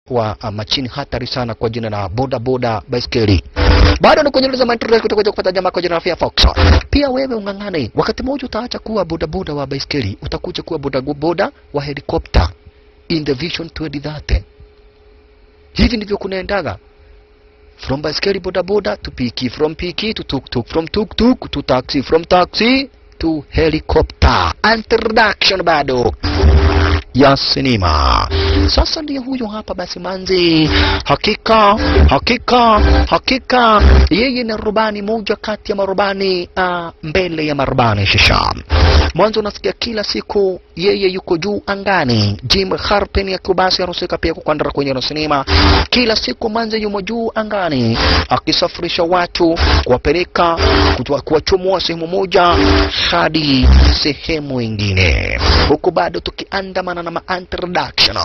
wa uh, machini hatari sana kwa jina la boda boda baiskeli. Bado ni kwenye za Mantra kutoka kupata jamaa kwa jina la Fia Fox. Pia wewe ung'ang'ane, wakati mmoja utaacha kuwa boda boda wa baiskeli, utakuja kuwa boda boda wa helikopta in the vision 2030. Hivi ndivyo kunaendaga from baiskeli boda boda to piki, from piki to tuk tuk, from tuk tuk to taxi, from taxi to helicopter. Introduction bado ya sinema. Sasa ndiye huyo hapa basi manzi, hakika hakika hakika, yeye ni rubani moja kati ya marubani uh, mbele ya marubani shisha. Mwanzo unasikia kila siku yeye yuko juu angani. Jim Harpen ya kubasi anahusika pia kukwandara kwenye sinema. Kila siku manzi yumo juu angani akisafirisha watu kuwapeleka kutoa- kuwachomoa sehemu moja hadi sehemu ingine, huku bado tukiandamana na ma-introduction.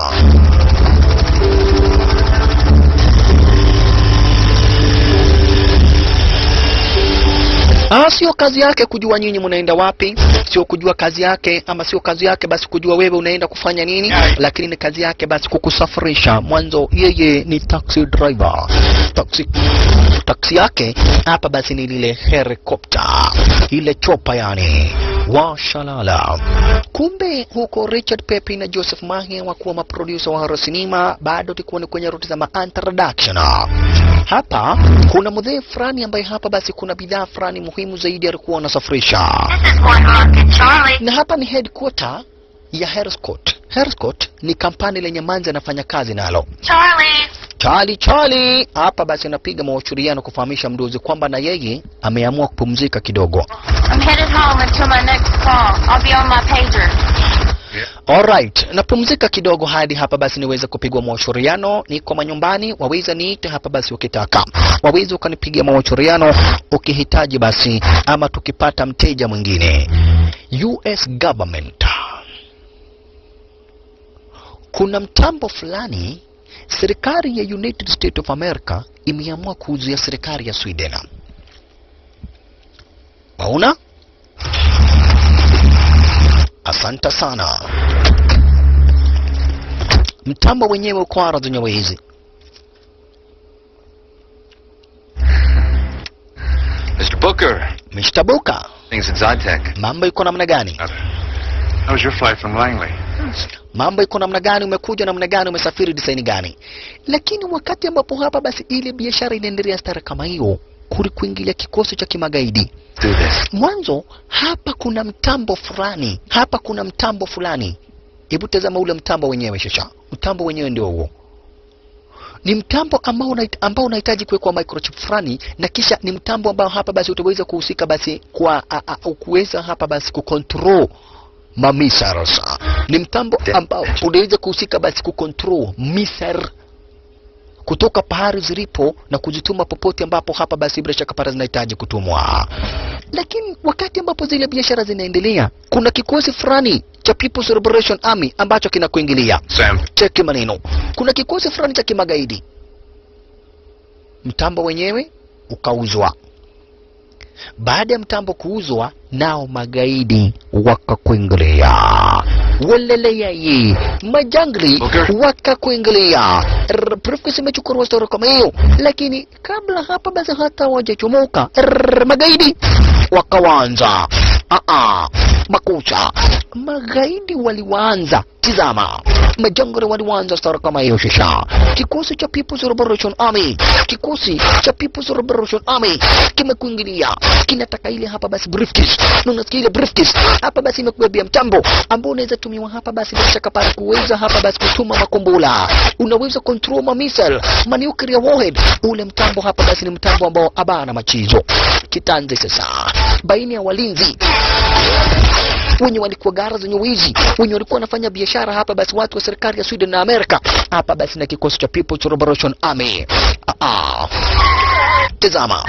Ah, sio kazi yake kujua nyinyi mnaenda wapi, sio kujua kazi yake, ama sio kazi yake basi kujua wewe unaenda kufanya nini, lakini ni kazi yake basi kukusafirisha. Mwanzo yeye ni taxi driver, taxi taksi yake hapa basi ni lile helikopta, ile chopa yani washalala. Kumbe huko Richard Pepe na Joseph Mahe wakuwa maproducer wa horror cinema, bado tulikuwa ni kwenye ruti za ma-introduction. Hapa kuna mzee fulani ambaye hapa basi kuna bidhaa fulani muhimu zaidi alikuwa anasafirisha, This is one Rocket Charlie. na hapa ni headquarter ya Herscott. Herscott ni kampani lenye Manzi anafanya kazi nalo. Charlie. Charlie Charlie hapa basi anapiga mawasiliano kufahamisha mdozi kwamba na yeye ameamua kupumzika kidogo. I'm headed home until my next call. I'll be on my pager. Alright, napumzika kidogo hadi hapa basi niweze kupigwa mawasiliano. Niko manyumbani, waweza niite hapa basi ukitaka, waweza ukanipigia mawasiliano ukihitaji basi, ama tukipata mteja mwingine. US government, kuna mtambo fulani serikali ya United States of America imeamua kuuzia serikali ya Sweden. Waona? Asante sana. Mtambo wenyewe uko ara zenyewe hizi. Mr. Booker, Mr. Buka, things in Zytec. mambo iko namna gani? How was your flight from Langley? Mambo iko namna gani? Umekuja namna gani? Umesafiri design gani? Lakini wakati ambapo hapa basi ile biashara inaendelea stara kama hiyo, kulikuingilia kikosi cha kimagaidi. Do this. Mwanzo hapa kuna mtambo fulani, hapa kuna mtambo fulani. Hebu tazama ule mtambo wenyewe shasha, mtambo wenyewe ndio huo. Ni mtambo ambao unahit- ambao unahitaji kuwekwa microchip fulani, na kisha ni mtambo ambao hapa basi utaweza kuhusika basi kwa a- a- kuweza hapa basi kucontrol mamissiles. Ni mtambo ambao unaweza kuhusika basi kucontrol missile kutoka pahali zilipo na kuzituma popote ambapo hapa basi bila shaka para zinahitaji kutumwa. Lakini wakati ambapo zile biashara zinaendelea, kuna kikosi fulani cha People's Liberation Army ambacho kinakuingilia. Sam. Cheki maneno, kuna kikosi fulani cha kimagaidi. Mtambo wenyewe ukauzwa. Baada ya mtambo kuuzwa, nao magaidi wakakuingilia waleleyai majangli Okay. wakakuingilia R- briefcase imechukuliwa stori kama hiyo lakini kabla hapa basi hata wajachomoka R- magaidi wakawanza Aa, makucha magaidi waliwaanza tizama majangri waliwaanza stori kama hiyo shisha kikosi cha People's Liberation Army kikosi cha People's Liberation Army kimekuingilia kinataka ile hapa basi briefcase na unasikia ile briefcase hapa basi imekubebea mtambo ambao unaweza tumiwa hapa basi bila shaka para kuweza hapa basi kutuma makombora unaweza control ma missile ma nuclear warhead ule mtambo hapa basi ni mtambo ambao abana machizo kitanze sasa baina ya walinzi wenye walikuwa gara zenye wizi wenye walikuwa wanafanya biashara hapa basi watu wa serikali ya Sweden na Amerika hapa basi na kikosi cha People's Liberation Army ah, ah. tazama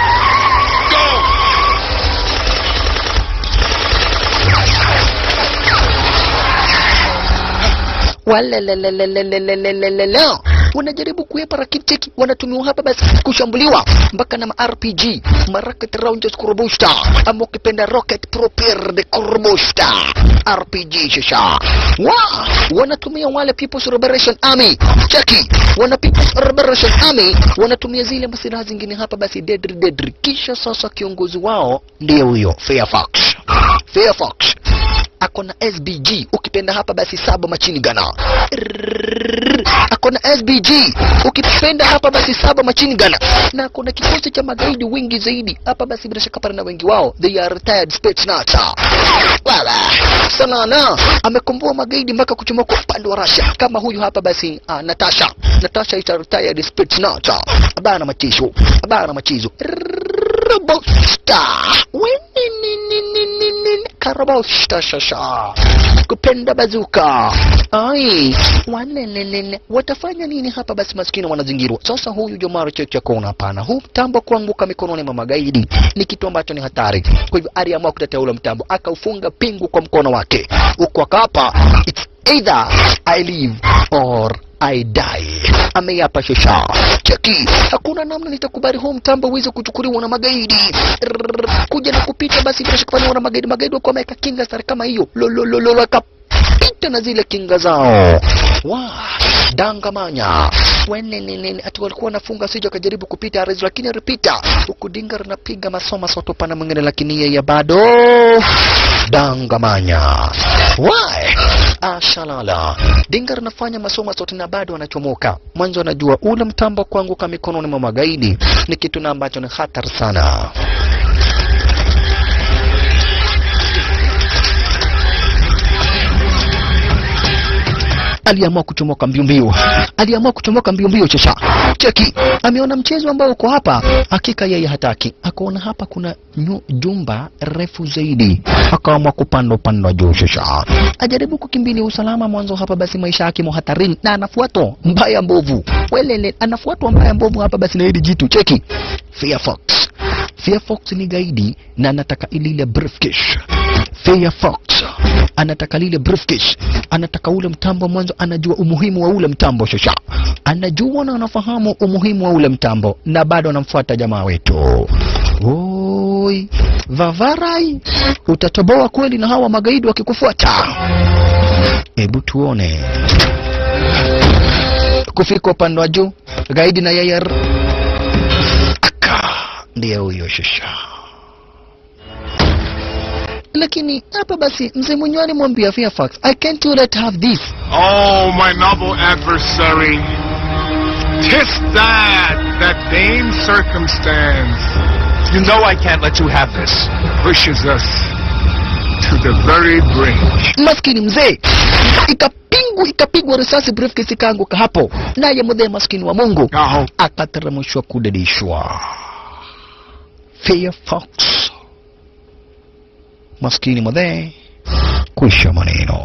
walelelelelelelelelelele wanajaribu kuepa lakini cheki wanatumiwa hapa basi kushambuliwa mpaka na ma-RPG marocket launchers kurbusta ama ukipenda rocket propelled kurbusta RPG shasha wa wanatumia wale People's Liberation Army cheki wana People's Liberation Army wanatumia zile masilaha zingine hapa basi deadly deadly kisha sasa kiongozi wao ndiye huyo Fairfax Fairfax ako na SBG ukipenda hapa basi saba machini gana ako na SBG ukipenda hapa basi saba machini gana na ako na kikosi cha magaidi wingi zaidi hapa basi bila shaka pale na wengi wao they are retired Spetsnaz wala sanana amekomboa magaidi mpaka kuchomoka upande wa Russia kama huyu hapa basi uh, Natasha Natasha is a retired Spetsnaz abana machizo abana machizo Robosta Wininininininin Karabosta shasha kupenda bazuka ai wanenenene watafanya nini hapa basi maskini wanazingirwa sasa huyu jomaro cheche kona hapana huu mtambo kuanguka mikononi mwa magaidi ni kitu ambacho ni hatari kwa hivyo aliamua kutetea ule mtambo akaufunga pingu kwa mkono wake huku akapa it's either I live or I die. Ameyapa shosha. Cheki, hakuna namna nitakubali huu mtambo uweze kuchukuliwa na magaidi. Rrrr, kuja na kupita basi bila shaka na magaidi. Magaidi wako wameweka kinga stari kama hiyo. Lolololo wakapita na zile kinga zao. Wa dangamanya wenenenene ati walikuwa wanafunga sija akajaribu kupita arezi lakini alipita huku dinga linapiga masoma soto pana mwingine lakini yeye bado dangamanya why ashalala dinga linafanya masoma sote na bado anachomoka mwanzo anajua ule mtambo kuanguka mikononi mwa magaidi ni kitu na ambacho ni hatari sana aliamua kuchomoka mbio mbio, aliamua kuchomoka mbio mbio. Chesha cheki, ameona mchezo ambao uko hapa, hakika yeye hataki. Akaona hapa kuna nyu, jumba refu zaidi, akaamua kupanda upande wa juu. Chesha ajaribu kukimbilia usalama mwanzo hapa, basi maisha yake mo hatarini, na anafuatwa mbaya mbovu, welele, anafuatwa mbaya mbovu hapa, basi na hili jitu cheki, Firefox Firefox ni gaidi na anataka ilile briefcase. Firefox anataka lile briefcase, anataka ule mtambo mwanzo, anajua umuhimu wa ule mtambo shosha, anajua na anafahamu umuhimu wa ule mtambo, na bado anamfuata jamaa wetu. Oi, Vavarai, utatoboa kweli na hawa magaidi wakikufuata? Hebu tuone. Kufika upande wa juu, gaidi na yeye aka ndiye huyo shosha lakini hapa basi mzee mwenyewe alimwambia Fairfax, I can't you let have this. Oh, my noble adversary, tis that, that vain circumstance You know I can't let you have this. pushes us to the very brink. Maskini mzee ikapingwa, ikapigwa risasi, briefcase ikaanguka hapo, naye mzee maskini wa Mungu Now, akateremshwa kudedishwa. Fairfax maskini mzee, kwisha maneno.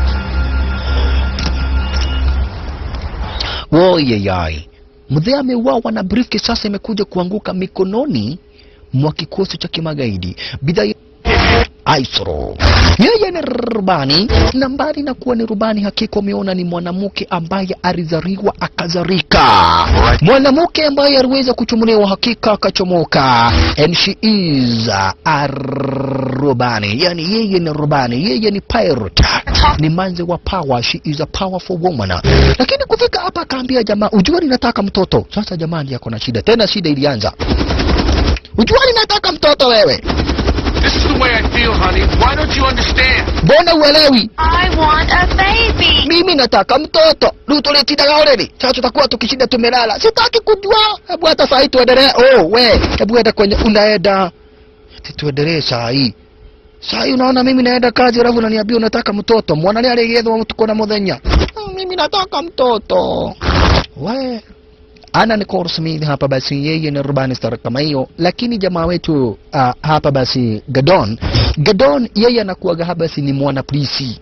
Woyeyai, mzee ameuawa na briefcase sasa imekuja kuanguka mikononi mwa kikosi cha kimagaidi. Bidhaa Aisro. Yeye ni rubani na mbali na kuwa ni rubani, hakika umeona ni mwanamke ambaye alizaliwa akazarika, mwanamke ambaye aliweza kuchomolewa, hakika akachomoka, and she is a rubani, yani yeye ni rubani, yeye ni pirate, ni manze wa power, she is a powerful woman. Lakini kufika hapa akaambia jamaa, ujua ninataka mtoto. Sasa jamani, yako na shida tena, shida ilianza, ujua ninataka mtoto wewe This is the way I feel, honey. Why don't you understand? mbona uelewi? I want a baby. mimi nataka mtoto lutulitindaga already sasa tutakuwa tukishinda tumelala sitaki kujua hebu hata saa hii tuendelee oh we hebu enda kwenye unaenda Ati tuendelee saa hii saa hii unaona mimi naenda kazi alafu unaniambia unataka mtoto mwana ni aligethwa tuko na muthenya "Ah, mimi nataka mtoto we ana Nicole Smith hapa basi yeye ni rubani star kama hiyo lakini jamaa wetu uh, hapa basi Gadon Gadon yeye anakuwaga hapa basi ni mwana polisi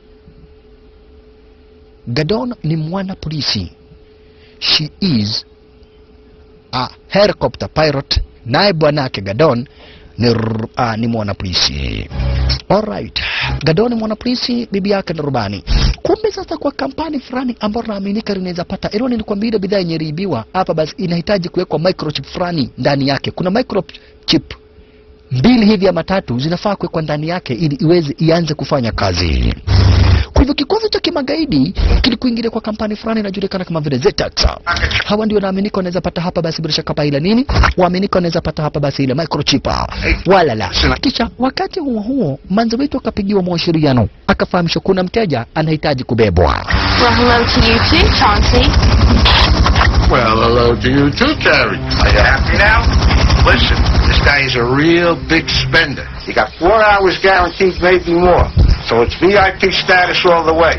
Gadon ni mwana polisi. She is a helicopter pilot, naye bwanake Gadon ni, r- ah, ni mwana polisi. Alright. Gadon ni mwana polisi, bibi yake ni rubani. kumbe sasa kwa kampani fulani ambayo naaminika linaweza pata ero nilikwambia ile bidhaa yenye iliibiwa hapa basi inahitaji kuwekwa microchip fulani ndani yake kuna microchip mbili hivi ama tatu zinafaa kuwekwa ndani yake ili iweze ianze kufanya kazi kwa hivyo kikosi cha kimagaidi kilikuingilia kwa kampani fulani inajulikana kama vile Zetax. Hawa ndio naaminika wanaweza pata hapa basi bila shaka pa ile nini, waaminika wanaweza pata hapa basi ile microchip wala la. Kisha wakati huo huo manzo wetu akapigiwa mawasiliano, akafahamishwa kuna mteja anahitaji kubebwa. Well, hello to you too, Chauncey. Well, hello to you too, Terry. Are you happy now? Listen, this guy is a real big spender. You got four hours guaranteed, maybe more. So it's VIP status all the way.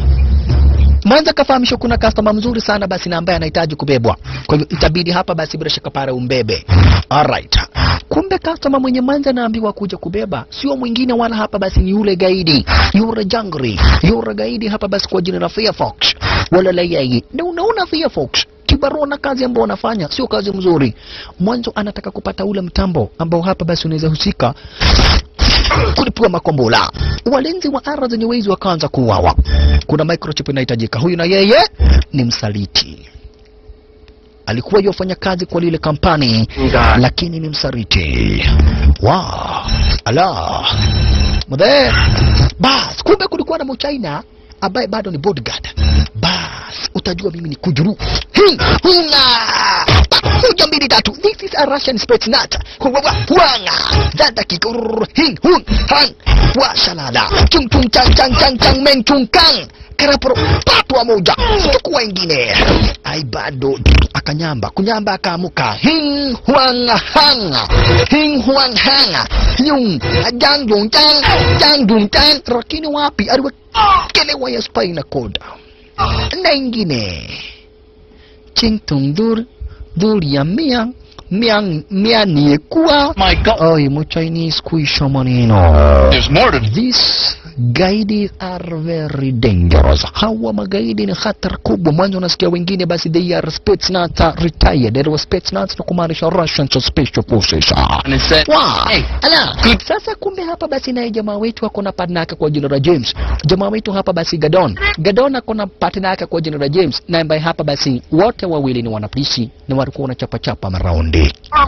Mwanza kafahamishwa kuna customer mzuri sana basi na ambaye anahitaji kubebwa. Kwa hivyo itabidi hapa basi bila shaka pale umbebe. Alright. Kumbe customer mwenye Mwanza anaambiwa kuja kubeba sio mwingine wala hapa basi ni yule gaidi, yule jangri, yule gaidi hapa basi kwa jina la Firefox. Wala la yeye. Na unaona Firefox kibarua na kazi ambayo anafanya sio kazi mzuri. Mwanzo anataka kupata ule mtambo ambao hapa basi unaweza husika kulipua makombola. Walinzi wa ara zenye wezi wakaanza kuuawa. Kuna microchip inahitajika. Huyu na yeye ni msaliti, alikuwa yofanya kazi kwa lile kampani, lakini ni msaliti. Wow. Ala mdhe, bas, kumbe kulikuwa na mchaina ambaye bado ni bodyguard. Bas, utajua mimi ni kujuru. Hi, hunga moja mbili tatu. This is a Russian Spetsnaz. Huwawa, Huanga. Zada kikurur. Hin, hun, hang. Wa shalala. Chung chung chang chang chang chang men chung kang. Karaporo patwa moja. Chukua ingine. Ai bado akanyamba. Kunyamba akaamuka. Hin huang hanga. Hin huang hanga. Yung jang yung chang. Jang yung chang. Lakini wapi? Aliwekelewa ya spina cord. Na ingine. Ching tung dur dur ya miang miang mianiekua My God. Ay, mo Chinese kuisha maneno. There's more to These gaidi are very dangerous. Hawa magaidi ni hatari kubwa. Mwanzo unasikia wengine basi they are Spetsnaz retired. They were Spetsnaz na kumaanisha Russian Special Forces. And it said, Wow. hey, Ala. Sasa kumbe hapa basi naye jamaa wetu ako na partner yake kwa jina la James. Jamaa wetu hapa basi Gadon. Gadon ako na partner yake kwa jina la James na ambaye hapa basi wote wawili ni wanapolisi na walikuwa wanachapa chapa maraundi.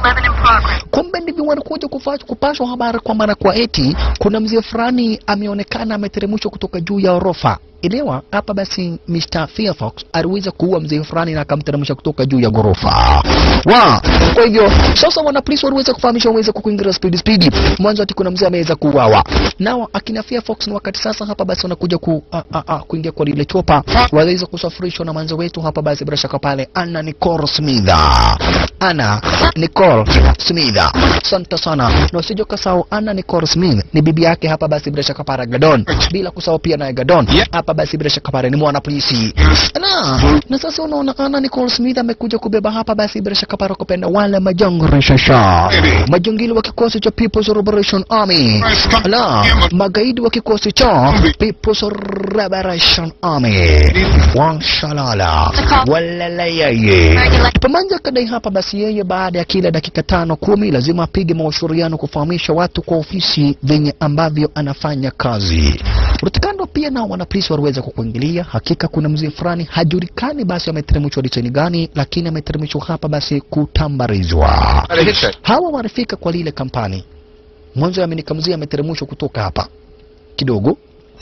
Kumbe ndivyo walikuja kufa- kupashwa habari kwamba na kwa eti kuna mzee fulani ameonekana ameteremshwa kutoka juu ya orofa. Elewa hapa basi Mr. Firefox aliweza kuua mzee fulani na akamteremsha kutoka juu ya ghorofa. Wa, kwa hivyo sasa wana polisi waliweza kufahamisha waweze kuingia speed speed. Mwanzo ati kuna mzee ameweza kuuawa. Nao akina Firefox ni wakati sasa hapa basi wanakuja ku, a, a, a, kuingia kwa lile chopa. Waweza kusafirishwa na mwanzo wetu hapa basi bila shaka pale Anna Nicole Smith. Anna Nicole Smith. Asante sana. Na usije ukasahau Anna Nicole Smith ni bibi yake hapa basi bila shaka pale Gadon. Bila kusahau pia naye Gadon. Hapa basi bila shaka pale ni mwana polisi. Na, na sasa unaona Anna Nicole Smith amekuja kubeba hapa basi bila shaka pale kupenda wale majangri shasha. Majangili wa kikosi cha People's Liberation Army. La, magaidi wa kikosi cha People's Liberation Army. Wanshalala. Walala yeye. Pamanja kadai hapa basi yeye baada ya kila dakika tano kumi lazima apige mawashauriano kufahamisha watu kwa ofisi venye ambavyo anafanya kazi. Rutikando pia nao wanapolisi waliweza kukuingilia. Hakika kuna mzee fulani hajulikani basi ameteremshwa disaini gani, lakini ameteremshwa hapa basi kutambarizwa. Hawa walifika kwa lile kampani mwanzo, aminika mzee ameteremshwa kutoka hapa kidogo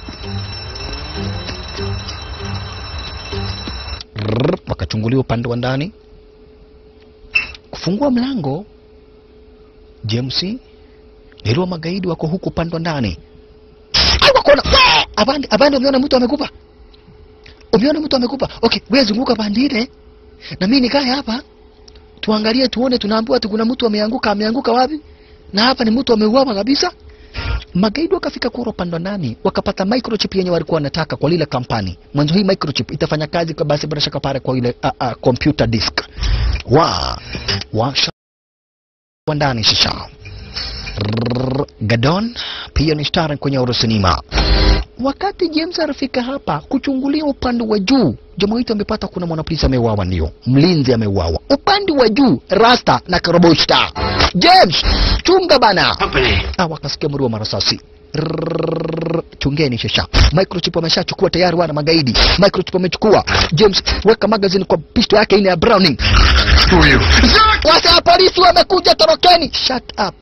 Rrrr, wakachunguliwa upande wa ndani, kufungua mlango. James niliwa magaidi wako huku upande wa ndani. Ai, wakona we abandi abandi, umeona mtu amekufa, umeona mtu amekufa. Okay, wewe zunguka pande ile na mimi nikae hapa tuangalie, tuone. Tunaambiwa tu kuna mtu ameanguka. Ameanguka wapi? Na hapa ni mtu ameuawa kabisa. Magaidi wakafika kura upande wa ndani, wakapata microchip yenye walikuwa wanataka kwa lile kampani. Mwanzo hii microchip itafanya kazi kwa basi bila shaka pale kwa ile uh, uh, computer disk wa wa wa ndani shisha Rrrr, Gadon pia ni star kwenye Eurocinema. Wakati James alifika hapa kuchungulia upande wa juu, jamaa wetu amepata kuna mwanapolisi ameuawa, ndio mlinzi ameuawa upande wa juu, Rasta na Karoboshta. James, chunga bana! company. Ah, wakasikia mlio wa marasasi. Rrrr, chungeni shasha microchip wameshachukua tayari wana magaidi microchip wamechukua james weka magazine kwa pisto yake ile ya browning Who are you? wasa polisi wamekuja torokeni shut up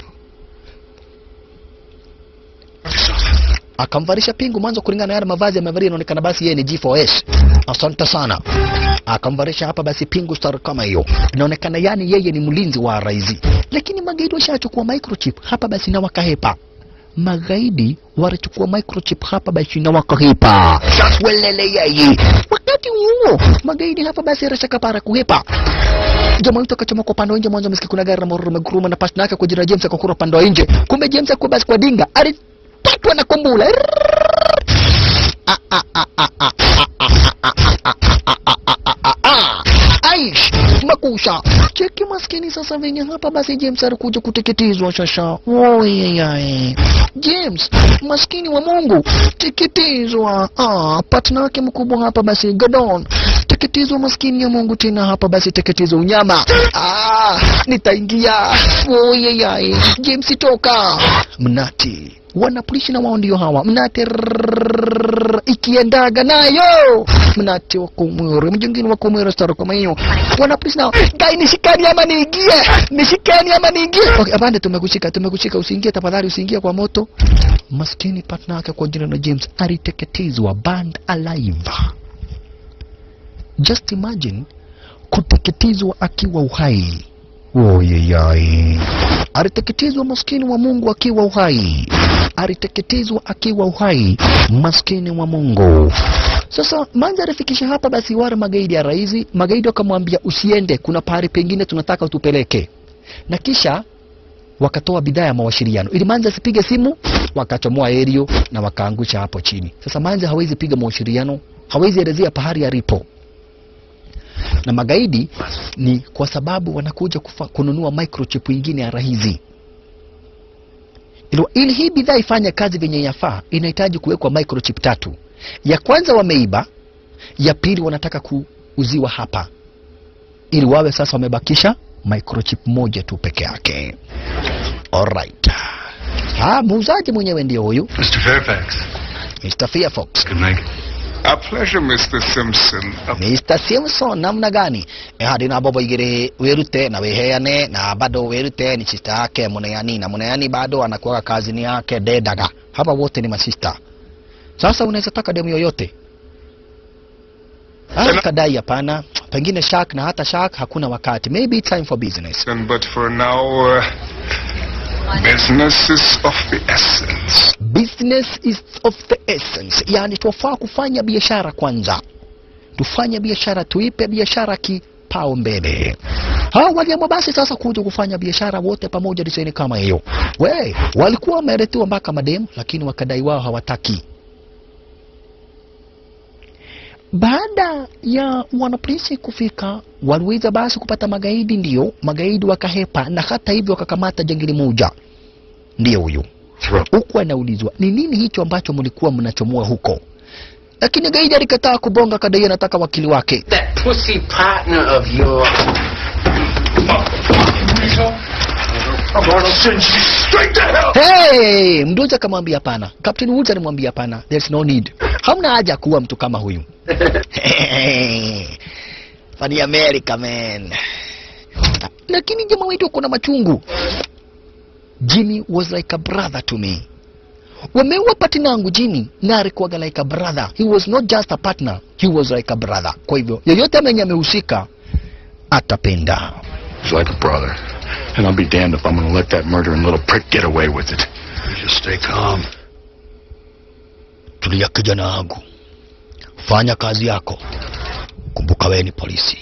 akamvalisha pingu mwanzo kulingana na yale mavazi amevalia inaonekana basi yeye ni G4S asante sana akamvalisha hapa basi pingu star kama hiyo inaonekana yani yeye ni mlinzi wa rais lakini magaidi washachukua microchip hapa basi na wakahepa magaidi walichukua microchip hapa basi na wakahepa welele yeye wakati huo magaidi hapa basi rashakapara kuhepa jamaa wetu akachomoka upande wa nje mwanzo amesikia kuna gari la mororo meguruma na pasi yake kwa jina la James akakura upande wa nje kumbe James akuwa basi kwa dinga alipatwa na kumbula Ah, ah, ah, ah, ah, ah, ah, ah, ah, ah, ah, ah, ah, ah, ah, ah. Aish, makusha cheki maskini sasa venye hapa basi James alikuja kuteketezwa shasha oyeyaye James maskini wa Mungu teketezwa ah, partner wake mkubwa hapa basi Gadon teketezwa maskini ya Mungu tena hapa basi teketezwa unyama ah, nitaingia oyeyaye James toka mnati wanapolishi na wao ndio hawa mnate rrrr, ikiendaga nayo mnate wakumwere mjingine wakumwere staro kama hiyo wanapolishi nao gai nishikani ama niingie nishikani ama niingie okay, abande tumekushika tumekushika usiingie tafadhali usiingie kwa moto maskini partner yake kwa jina la James aliteketezwa band alive just imagine kuteketezwa akiwa uhai oyeyai aliteketezwa maskini wa mungu akiwa uhai aliteketezwa akiwa uhai maskini wa mungu sasa manza alifikisha hapa basi wale magaidi ya raisi magaidi wakamwambia usiende kuna pahali pengine tunataka utupeleke na kisha wakatoa bidhaa ya mawasiliano ili manza asipige simu wakachomoa erio na wakaangusha hapo chini sasa manza hawezi piga mawasiliano hawezi elezea pahali alipo na magaidi ni kwa sababu wanakuja kufa, kununua microchip ingine ya rahizi ili, ili hii bidhaa ifanye kazi venye yafaa inahitaji kuwekwa microchip tatu ya kwanza wameiba ya pili wanataka kuuziwa hapa ili wawe sasa wamebakisha microchip moja tu peke yake alright ah muuzaji mwenyewe ndio huyu Mr. Fairfax. Mr. Fairfox Good night. A pleasure, Mr. Simpson. A Mr. Simpson namna gani ehadi na bobo igire wirute na wiheane na bado wirute ni sister yake Muneyani na Muneyani bado anakuwa kazini yake Dedaga hapa wote ni masista sasa unaweza taka demu yoyote Ah, kadai hapana pengine shark na hata shark hakuna wakati maybe it's time for business but for now, uh, business is of the essence. business is of the essence yani twafaa kufanya biashara kwanza tufanye biashara tuipe biashara kipao mbele hawa waliamua basi sasa kuja kufanya biashara wote pamoja disaini kama hiyo we walikuwa wameletewa mpaka mademu lakini wakadai wao hawataki baada ya wanapolisi kufika waliweza basi kupata magaidi ndio magaidi wakahepa na hata hivyo wakakamata jangili moja ndiyo huyu huku anaulizwa ni nini hicho ambacho mlikuwa mnachomoa huko lakini gaidi alikataa kubonga kadai anataka wakili wake That pussy partner of yours. hey, mdozi akamwambia hapana captain woods alimwambia hapana there's no need hamna haja ya kuwa mtu kama huyu fani america man lakini jamaa wetu kuna machungu jimmy was like a brother to me wameua partner yangu jimmy na alikuwaga like a brother he was not just a partner he was like a brother kwa hivyo yeyote mwenye amehusika atapenda He's like a brother. And I'll be damned if I'm going to let that murdering little prick get away with it. You just stay calm. tulia kijana wangu fanya kazi yako kumbuka wewe ni polisi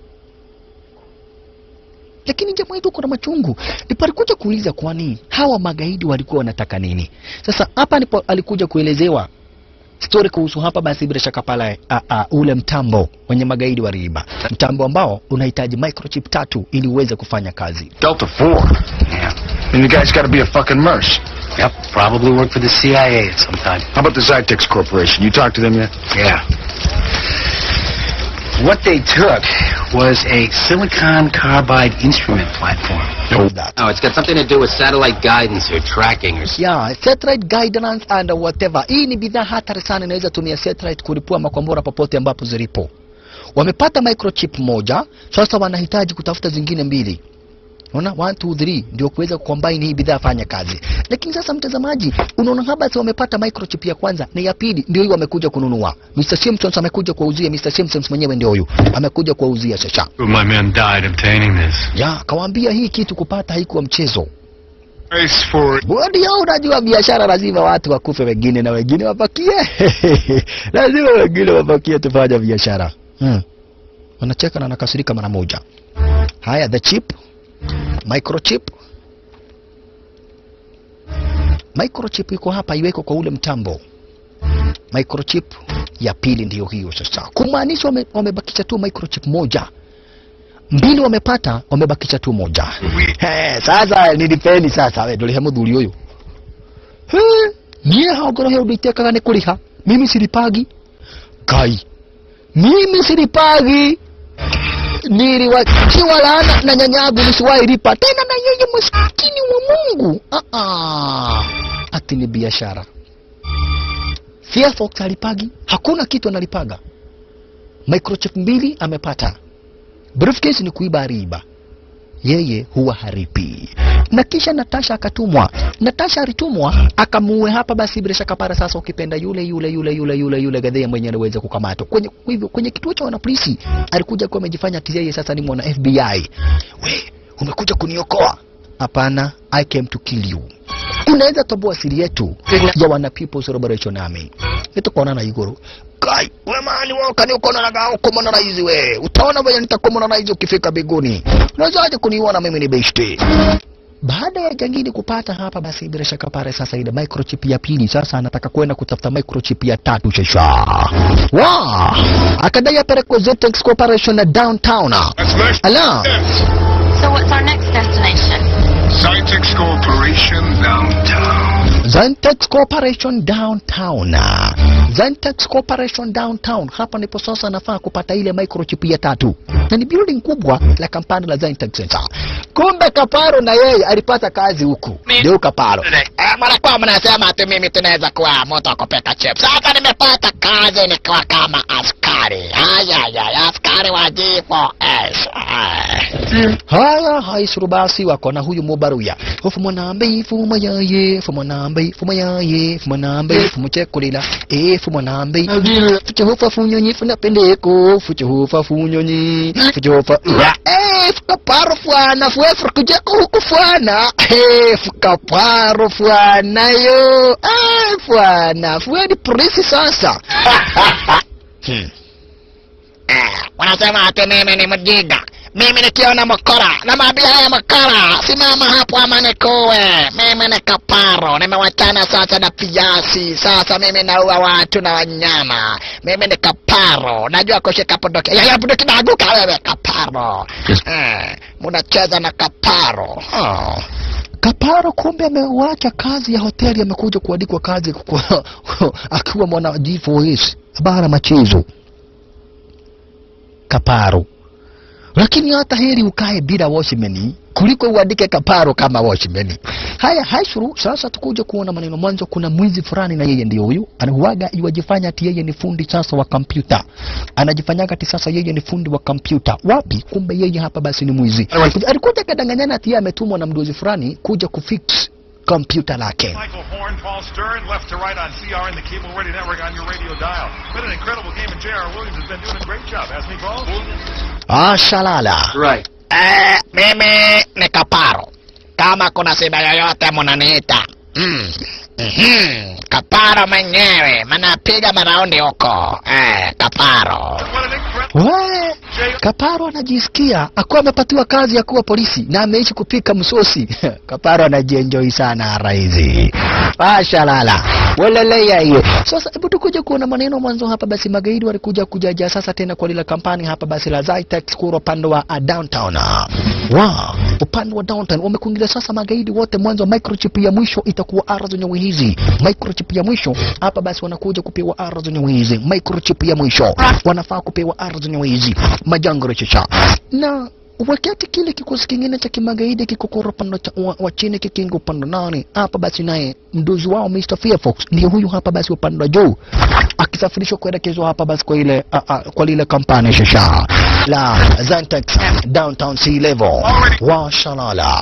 lakini jamaa wetu kuna machungu ndipo alikuja kuuliza kwani hawa magaidi walikuwa wanataka nini sasa hapa ndipo alikuja kuelezewa stori kuhusu hapa basi bila shaka pale a, a, ule mtambo wenye magaidi waliiba mtambo ambao unahitaji microchip tatu ili uweze kufanya kazi Delta 4? Yeah. And the guy's got to be a fucking merc. Yep, probably worked for the CIA at some time. How about the Zytex Corporation? You talked to them yet? Yeah. What they took was a silicon carbide instrument platform. Oh, it's got something to do with satellite guidance or tracking or something. yeah, satellite guidance and whatever. Hii ni bidhaa hatari sana, inaweza tumia satellite kulipua makombora popote ambapo zilipo. Wamepata microchip moja, sasa wanahitaji kutafuta zingine mbili. Unaona 1 2 3 ndio kuweza kucombine hii bidhaa fanya kazi. Lakini sasa mtazamaji, unaona haba si wamepata microchip ya kwanza na ya pili ndio hii wamekuja kununua. Mr. Simpsons amekuja kuwauzia, Mr. Simpsons mwenyewe ndio huyu. Amekuja kuwauzia sasa. Two of my men died obtaining this. Ya, kawaambia hii kitu kupata haikuwa mchezo. Price for Ndio unajua biashara lazima watu wakufe wengine na wengine wabakie. lazima wengine wabakie tufanye biashara. Hmm. Wanacheka na nakasirika mara moja. Haya the chip microchip microchip iko hapa iweko kwa ule mtambo microchip ya pili ndiyo hiyo sasa kumaanisha wame, wamebakisha tu microchip moja mbili wamepata wamebakisha tu moja He, sasa nilipeni sasa we ndurihe muthuri uyu He, niä hongoro he å ndå itekaga nä kå rä ha mimi silipagi ngai mimi silipagi niliwachiwa laana na nyanyangu nisiwailipa tena na yeye maskini wa Mungu. Ah ah, ati ni biashara. Firefox alipagi, hakuna kitu analipaga. Microchip mbili amepata, briefcase ni kuiba riba, yeye huwa haripi. Na kisha Natasha akatumwa. Natasha alitumwa akamuue hapa basi bila shaka para sasa ukipenda yule yule yule yule yule yule gadhia mwenye anaweza kukamatwa. Kwenye kwa hivyo kwenye kituo cha wanapolisi alikuja kuwa amejifanya ati yeye sasa ni mwana FBI. We, umekuja kuniokoa? Hapana, I came to kill you. Unaweza toboa siri yetu ya wana People's Liberation Army. Nitukuonana iguru. Kai, we mani wewe ukaniukona na gao kumona hizi we. Utaona vile nitakumona na hizi ukifika biguni. Unawezaje kuniona mimi ni beshte? Baada ya jangini kupata hapa, basi bila shaka pale sasa ile microchip ya pili sasa anataka kwenda kutafuta microchip ya tatu sasa. Wa! Akadai apelekwe Zetex Corporation na downtown. That's nice. Ala, So what's our next destination? Cytex Corporation downtown. Zentex Corporation downtown. Zentex Corporation downtown. Hapa ndipo sasa nafaa kupata ile microchip ya tatu, na ni building kubwa la kampani la Zentex sasa. Kumbe Kaparo na yeye alipata kazi huku, ndio Kaparo. Eh, mnakuwa mnasema ati mimi tunaweza kuwa moto wa kupeka chip. Sasa nimepata kazi nikiwa kama askari. Haya ya askari wa G4S. Haya haisuru basi wako na huyu mubaruya ufu mwanambe fuma yaye fuma nambe fuma yaye fuma nambe fuma chekulila e fuma nambe fucha hufa funyonyi funa pendeko fucha hufa funyonyi fucha hufa e fuka paro fwana fwe fukuja huku fwana e fuka paro fwana yo e fwana fwe ni polisi sasa hmm. Eh, wanasema ati mimi ni mjinga. Mimi nikiona mkora na maabia haya mkora, simama hapo ama nikuwe. Mimi ni kaparo, nimewachana sasa na piasi. Sasa mimi naua watu na wanyama. Mimi ni kaparo, najua kushika bunduki. Ya, ya bunduki naanguka wewe kaparo. Eh, munacheza na kaparo. Oh. Kaparo kumbe ameuacha kazi ya hoteli, amekuja kuandikwa kazi kwa, akiwa mwana G4S bara machezo kaparo lakini hata heri ukae bila washimeni kuliko uandike kaparo kama washimeni haya haishuru sasa tukuja kuona maneno mwanzo kuna mwizi fulani na yeye ndio huyu anahuaga iwajifanya ati yeye ni fundi sasa wa kompyuta anajifanyaga ati sasa yeye ni fundi wa kompyuta wapi kumbe yeye hapa basi ni mwizi alikuja kadanganyana ati yeye ametumwa na mdozi fulani kuja kufix kompyuta lake Michael Horn, Paul Stern, left to right on CRN, the Cable Ready Network on your radio dial. Been an incredible game, and J.R. Williams has been doing a great job, hasn't he, Paul? ashalala Right. Eh, mimi ni kaparo. Kama kuna shida yoyote munaniita. Mm. Mhm. Kaparo mwenyewe, manapiga maraundi huko. Eh, kaparo. What an incredible... We, Kaparo anajisikia akuwa amepatiwa kazi ya kuwa polisi na ameishi kupika msosi. Kaparo anajienjoy sana raizi. Mashalala. Weleleya hiyo. Sasa hebu tukuje kuona maneno mwanzo hapa basi magaidi walikuja kujaja sasa tena kwa lile kampani hapa basi la Zytex kura upande wa uh, downtown. Wow. upande wa downtown wamekuingilia sasa magaidi wote mwanzo wa microchip ya mwisho itakuwa ara zenyewe hizi microchip ya mwisho hapa basi wanakuja kupewa ara zenyewe hizi microchip ya mwisho wanafaa kupewa ara zenyewe hizi majango rechecha na wakati kile kikosi kingine cha kimagaidi kikokora upande cha- wa, wa chini kikinga upande nane hapa basi naye mdozi wao Mr. Firefox ndio huyu hapa basi upande wa juu akisafirishwa kuelekezwa hapa basi kwa ile a, a, kwa lile kampani shasha la Zantex downtown sea level wa Shalala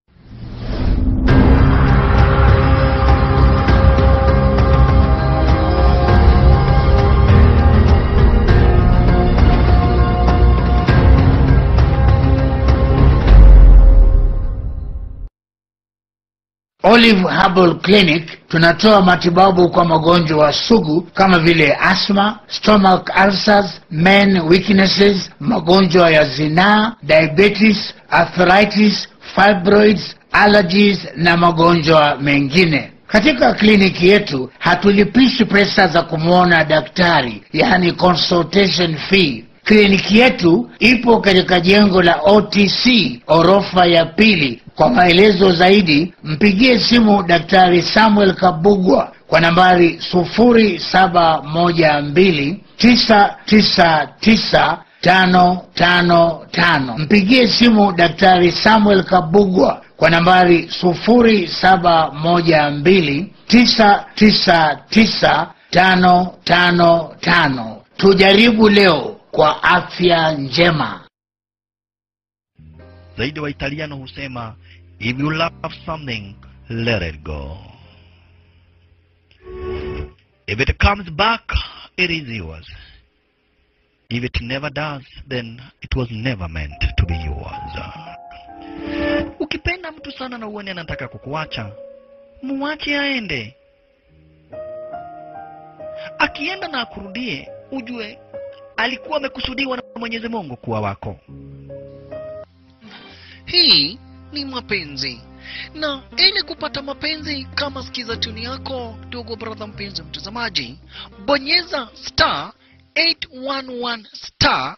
Olive Herbal Clinic tunatoa matibabu kwa magonjwa sugu kama vile asthma, stomach ulcers, men weaknesses, magonjwa ya zinaa, diabetes, arthritis, fibroids, allergies na magonjwa mengine. Katika kliniki yetu hatulipishi pesa za kumwona daktari, yani consultation fee. Kliniki yetu ipo katika jengo la OTC orofa ya pili. Kwa maelezo zaidi mpigie simu Daktari Samuel Kabugwa kwa nambari sufuri saba moja mbili tisa tisa tisa tano tano tano. Mpigie simu Daktari Samuel Kabugwa kwa nambari sufuri saba moja mbili tisa tisa tisa tano tano tano. Tujaribu leo kwa afya njema. zaidi wa italiano husema if you love something let it go if it comes back it is yours if it never does then it was never meant to be yours ukipenda mtu sana na uone anataka kukuacha muache aende akienda na akurudie ujue alikuwa amekusudiwa na mwenyezi mungu kuwa wako hii ni mapenzi na ili kupata mapenzi kama sikiza tuni yako ndugu brother mpenzi mtazamaji bonyeza star 811 star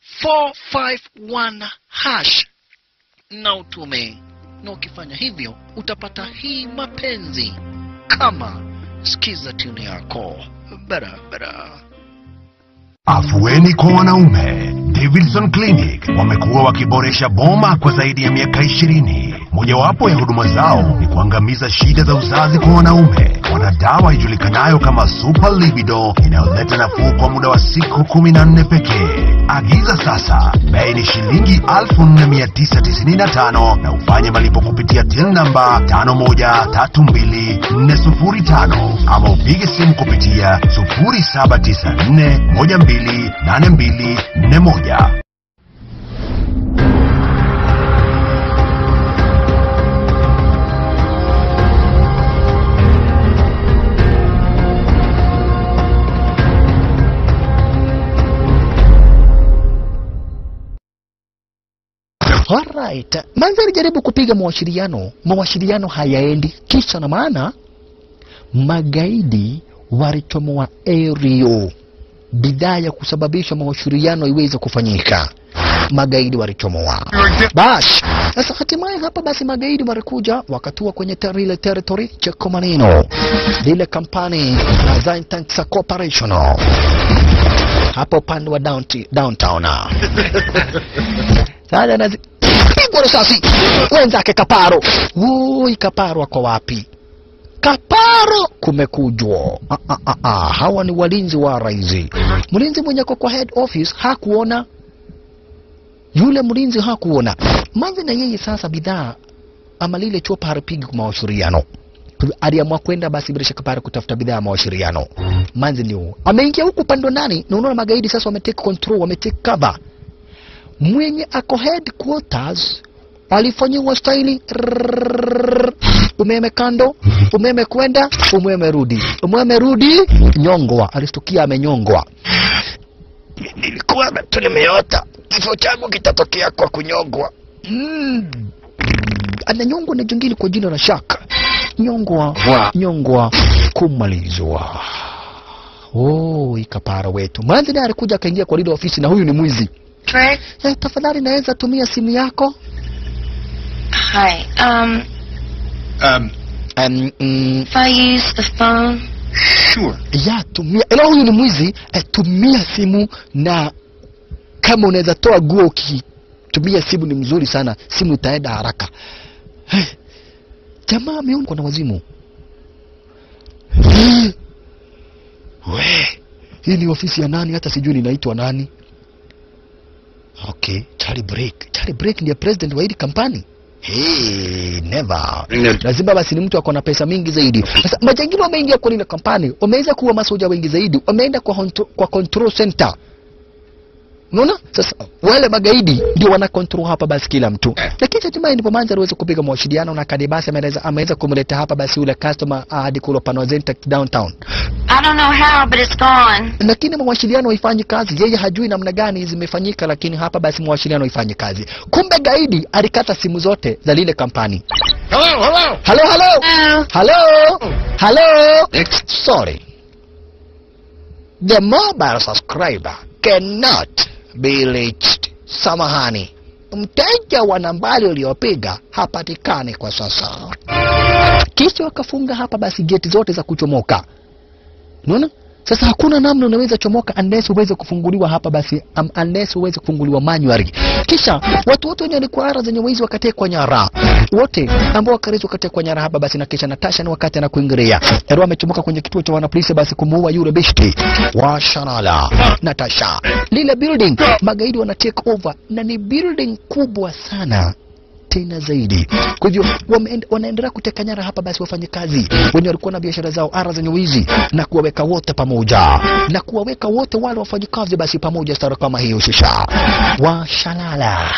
451 hash na utume na ukifanya hivyo utapata hii mapenzi kama sikiza tuni yako barabara Afueni kwa wanaume. Davidson Clinic wamekuwa wakiboresha boma kwa zaidi ya miaka ishirini. Mojawapo ya huduma zao ni kuangamiza shida za uzazi kwa wanaume. Wana dawa ijulikanayo kama Super Libido inayoleta nafuu kwa muda wa siku kumi na nne pekee. Agiza sasa, bei ni shilingi 4995 na ufanye malipo kupitia till namba 5132405 ama upige simu kupitia 0794128241. Alright. Manzi alijaribu kupiga mawasiliano, mawasiliano hayaendi. Kisa na maana magaidi walichomoa aerial bidhaa ya kusababisha mawasiliano iweze kufanyika. Magaidi walichomoa. Basi sasa hatimaye hapa basi magaidi walikuja wakatua kwenye ter ile territory cha Komanino, lile kampani la Zintanks Corporation hapo upande wa downti- downtown. Sasa nazi pigwa risasi wenzake Kaparo. Woi, Kaparo ako wapi? Kaparo kumekujwa. Ah, ah, ah, ah. Hawa ni walinzi wa rais. Mlinzi mwenye ako kwa head office hakuona, yule mlinzi hakuona. Manzi na yeye sasa bidhaa ama lile chopa haripigi kwa mawasiliano aliamua kwenda basi bila shaka pale kutafuta bidhaa ya mawasiliano. Manzi ndio ameingia huku upande nani, na unaona magaidi sasa wametake control, wametake cover mwenye ako headquarters alifanyiwa staili rrrr, umeme kando, umeme kwenda, umeme rudi, umeme rudi, nyongwa. Alistukia amenyongwa. Nilikuwa tu nimeota kifo changu kitatokea kwa kunyongwa. Mm. Ananyongwa na jingine kwa jina la Shaka. Nyongwa, nyongwa, kumalizwa. Oh, ikapara wetu. Manzi naye alikuja akaingia kwa lile ofisi na huyu ni mwizi. Trick? Eh, tafadhali naweza tumia simu yako? Hi. Um, Um, um, mm, if I use the phone, sure. ya tumia ila huyu ni mwizi eh, tumia simu na kama unaweza toa guo ukitumia simu ni mzuri sana simu itaenda haraka Eh, jamaa ameona na wazimu Eh, we hii ni ofisi ya nani hata sijui ninaitwa nani okay Charlie Break Charlie Break ndiye president wa hili kampani Hey, never. Lazima basi ni mtu ako na pesa mingi zaidi. Sasa majangili wameingia kwa ile kampani, wameweza kuwa masoja wengi zaidi, wameenda kwa, hontro, kwa control center. Unaona? Sasa wale magaidi ndio wana control hapa basi kila mtu. Lakini hatimaye ndipo Manza aliweza kupiga mawasiliano na Kadibasi ameweza ameweza kumleta hapa basi ule customer uh, hadi kule Pano Center downtown. I don't know how, but it's gone. Lakini mawasiliano haifanyi kazi. Yeye hajui namna gani zimefanyika, lakini hapa basi mawasiliano haifanyi kazi. Kumbe gaidi alikata simu zote za lile kampani. Hello, hello. Hello, hello. Hello. Hello. Sorry. The mobile subscriber cannot be reached. Samahani. Mteja wa nambari uliopiga hapatikani kwa sasa. Kisha wakafunga hapa basi geti zote za kuchomoka. Unaona? Sasa hakuna namna unaweza chomoka unless uweze kufunguliwa hapa basi um, unless uweze kufunguliwa manually. Kisha watu wote wenye walikuwa ara zenye wizi wakatekwa nyara. Wote ambao wakarizi wakatekwa nyara hapa basi na kisha Natasha ni wakati anakuingilia. Hero amechomoka kwenye kituo cha wanapolisi basi kumuua yule beshti wa Shanala. Natasha. Lile building magaidi wana take over na ni building kubwa sana tena zaidi. Kwa hivyo wameend- wanaendelea kuteka nyara hapa basi wafanyakazi wenye walikuwa na biashara zao ara zenye wizi na kuwaweka wote pamoja na kuwaweka wote wale wafanyakazi basi pamoja stara kama hiyo shisha washalala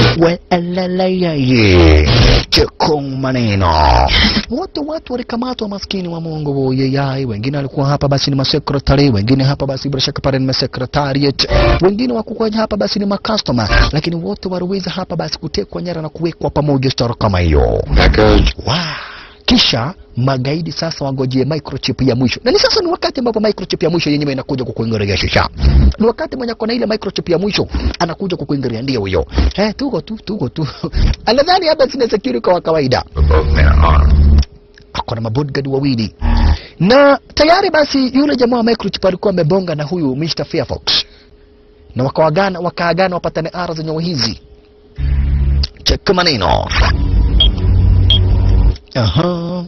weleleyeye chekong maneno wote watu walikamatwa maskini wa Mungu woyeyai wengine walikuwa hapa basi ni masekretari wengine hapa basi bila shaka pale ni masekretariat wengine wakuwa hapa basi ni makastoma lakini wote waliweza hapa basi kutekwa nyara na kuwekwa pamoja stara kama hiyo wow. kisha magaidi sasa wangojee microchip ya mwisho na ni sasa ni wakati ambapo microchip ya mwisho yenyewe inakuja kukuingilia shisha ni wakati mwenye kona ile microchip ya mwisho anakuja kukuingilia ndio huyo eh tuko tu tuko tu anadhani hapa sina security kwa kawaida ako na mabodyguard wawili na tayari basi yule jamaa wa microchip alikuwa amebonga na huyu Mr. Fairfox na wakaagana wakaagana wapatane ara zenye hizi cheki maneno Aha.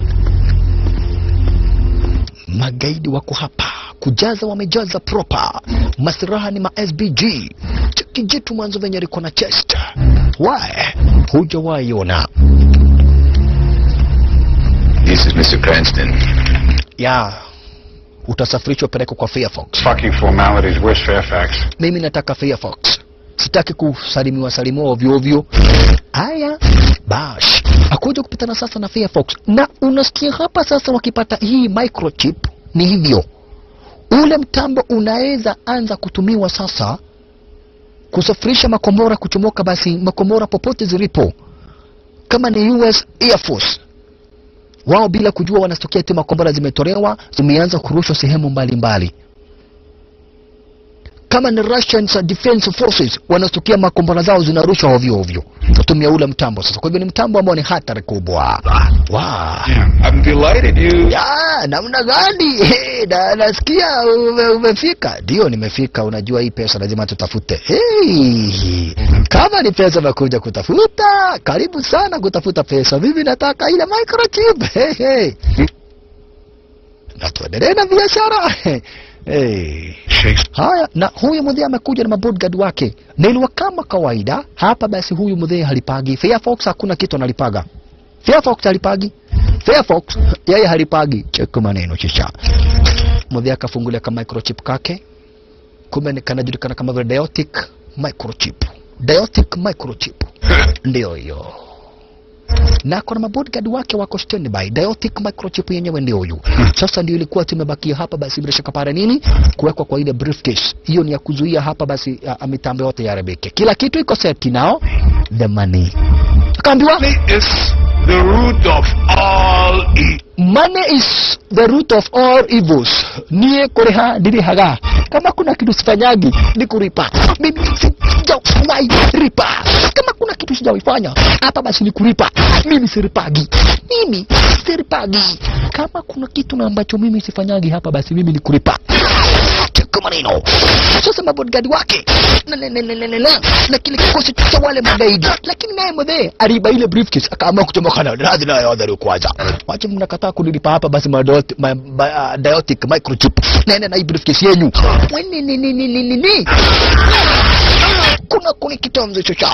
Magaidi wako hapa kujaza, wamejaza proper. Masiraha ni ma SBG. Cheki jitu mwanzo venye liko na chest. Why? Hujawahi ona. This is Mr. Cranston. Ya. Utasafirishwa pelekwa kwa Fairfox. Fucking formalities. Where's Fairfax? Mimi nataka Fairfox. Sitaki kusalimiwa salimiwa ovyo ovyo. Haya, bash. Akuja kupitana sasa na Fairfox. Na unasikia hapa sasa wakipata hii microchip ni hivyo. Ule mtambo unaweza anza kutumiwa sasa kusafirisha makombora kuchomoka basi makombora popote zilipo. Kama ni US Air Force wao bila kujua wanastokea tu makombora zimetolewa zimeanza kurushwa sehemu mbalimbali mbali kama ni Russian Defense Forces wanatokea makombora zao zinarushwa ovyo ovyo kutumia ule mtambo sasa. Kwa hivyo ni mtambo ambao ni hatari kubwa. Wow. I'm delighted you. Ya, namna gani? Hey, na nasikia ume, umefika. Ndio nimefika, unajua hii pesa lazima tutafute. Hey, kama ni pesa nakuja kutafuta, karibu sana kutafuta pesa. Mimi nataka ile microchip. Hey, hey. Na tuendelee na biashara. Hey. Haya, na huyu mzee amekuja na mabodyguard wake, na iliwa kama kawaida hapa. Basi huyu mzee halipagi Fairfox, hakuna kitu analipaga. Fairfox halipagi Fairfox, yeye halipagi. Cheki maneno chicha. Mzee akafungulia ka microchip kake, kumbe ni kanajulikana kama vile Diotic microchip. Diotic microchip ndio hiyo na kuna mabodyguard wake wako standby. Diotic microchip yenyewe ndio huyu. Sasa ndio ilikuwa tumebakia hapa, basi bila shaka para nini kuwekwa kwa ile briefcase. Hiyo ni ya kuzuia hapa basi uh, mitambo yote yaharibike. Kila kitu iko set now. The money. Akaambiwa is the root of all evil. money is the root of all evils. Nie kuriha ndirihaga. Kama kuna kitu sifanyagi ni kuripa. Mimi sijawahi ripa. Kama kuna kitu kitu sijawaifanya hapa basi ni kulipa mimi siripagi mimi siripagi kama kuna kitu na ambacho mimi sifanyagi hapa basi mimi ni kulipa cheka maneno sasa mabodigadi wake na, na, na, na, na, na, na, na kile kikosi cha wale magaidi lakini naye mwenyewe aliiba ile briefcase akaamua kuchomoka na radhi nayo adhari kwanza wache mnakataa kunilipa hapa basi madot, ma, ma, uh, diotic microchip naenda na hii briefcase yenyu Wani, ni, ni, ni, ni, ni, ni. kuna kuni kitamzo chocha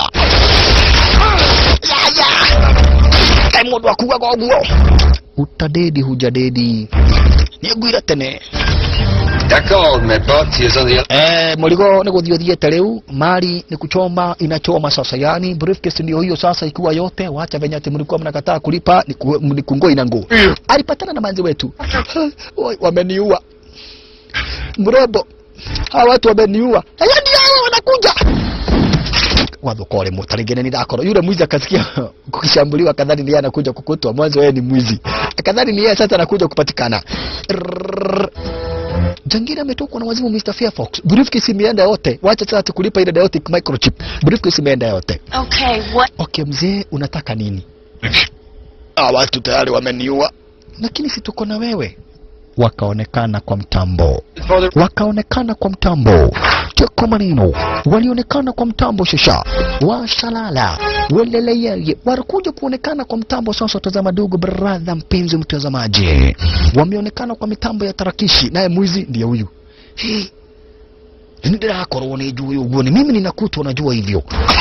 ya ya kai mundu akuaga ũguo utadedi hujadedi nĩngwire tene D'accord, mais Bot, he is on the other. Eh, mũrigo nĩ gũthiĩ ũthiĩte rĩu mali ni kuchoma inachoma sasa yani briefcase ndio hiyo sasa ikiwa yote wacha venye ati mlikuwa mnakataa kulipa ni ku- ni kungoi na nguo alipatana na manzi wetu Oi, wameniua mrembo hawa watu wameniua haya ndio hawa wanakuja wathukore mutarigene ni dakoro yule mwizi akasikia kukishambuliwa kadhani ni yeye anakuja kukutwa mwanzo yeye ni mwizi kadhani ni yeye sasa anakuja kupatikana Rrrr. Jangiri ametokwa na wazimu Mr. Fairfox. Briefcase imeenda yote. Wacha sasa tukulipa ile Diotic microchip. Briefcase imeenda yote. Okay, what? Okay mzee, unataka nini? Ah, watu tayari wameniua. Lakini si tuko na wewe. Wakaonekana kwa mtambo. Wakaonekana kwa mtambo. Cheko maneno. Walionekana kwa mtambo shasha. Washalala. Weleleyeye. Walikuja kuonekana kwa mtambo sasa tazama dogo brother mpenzi mtazamaji. Wameonekana kwa mitambo ya tarakishi naye mwizi ndiye huyu. Hey. Ndirakorwo nĩ njũĩ ũguo nĩ mimi ninakutwa najua hivyo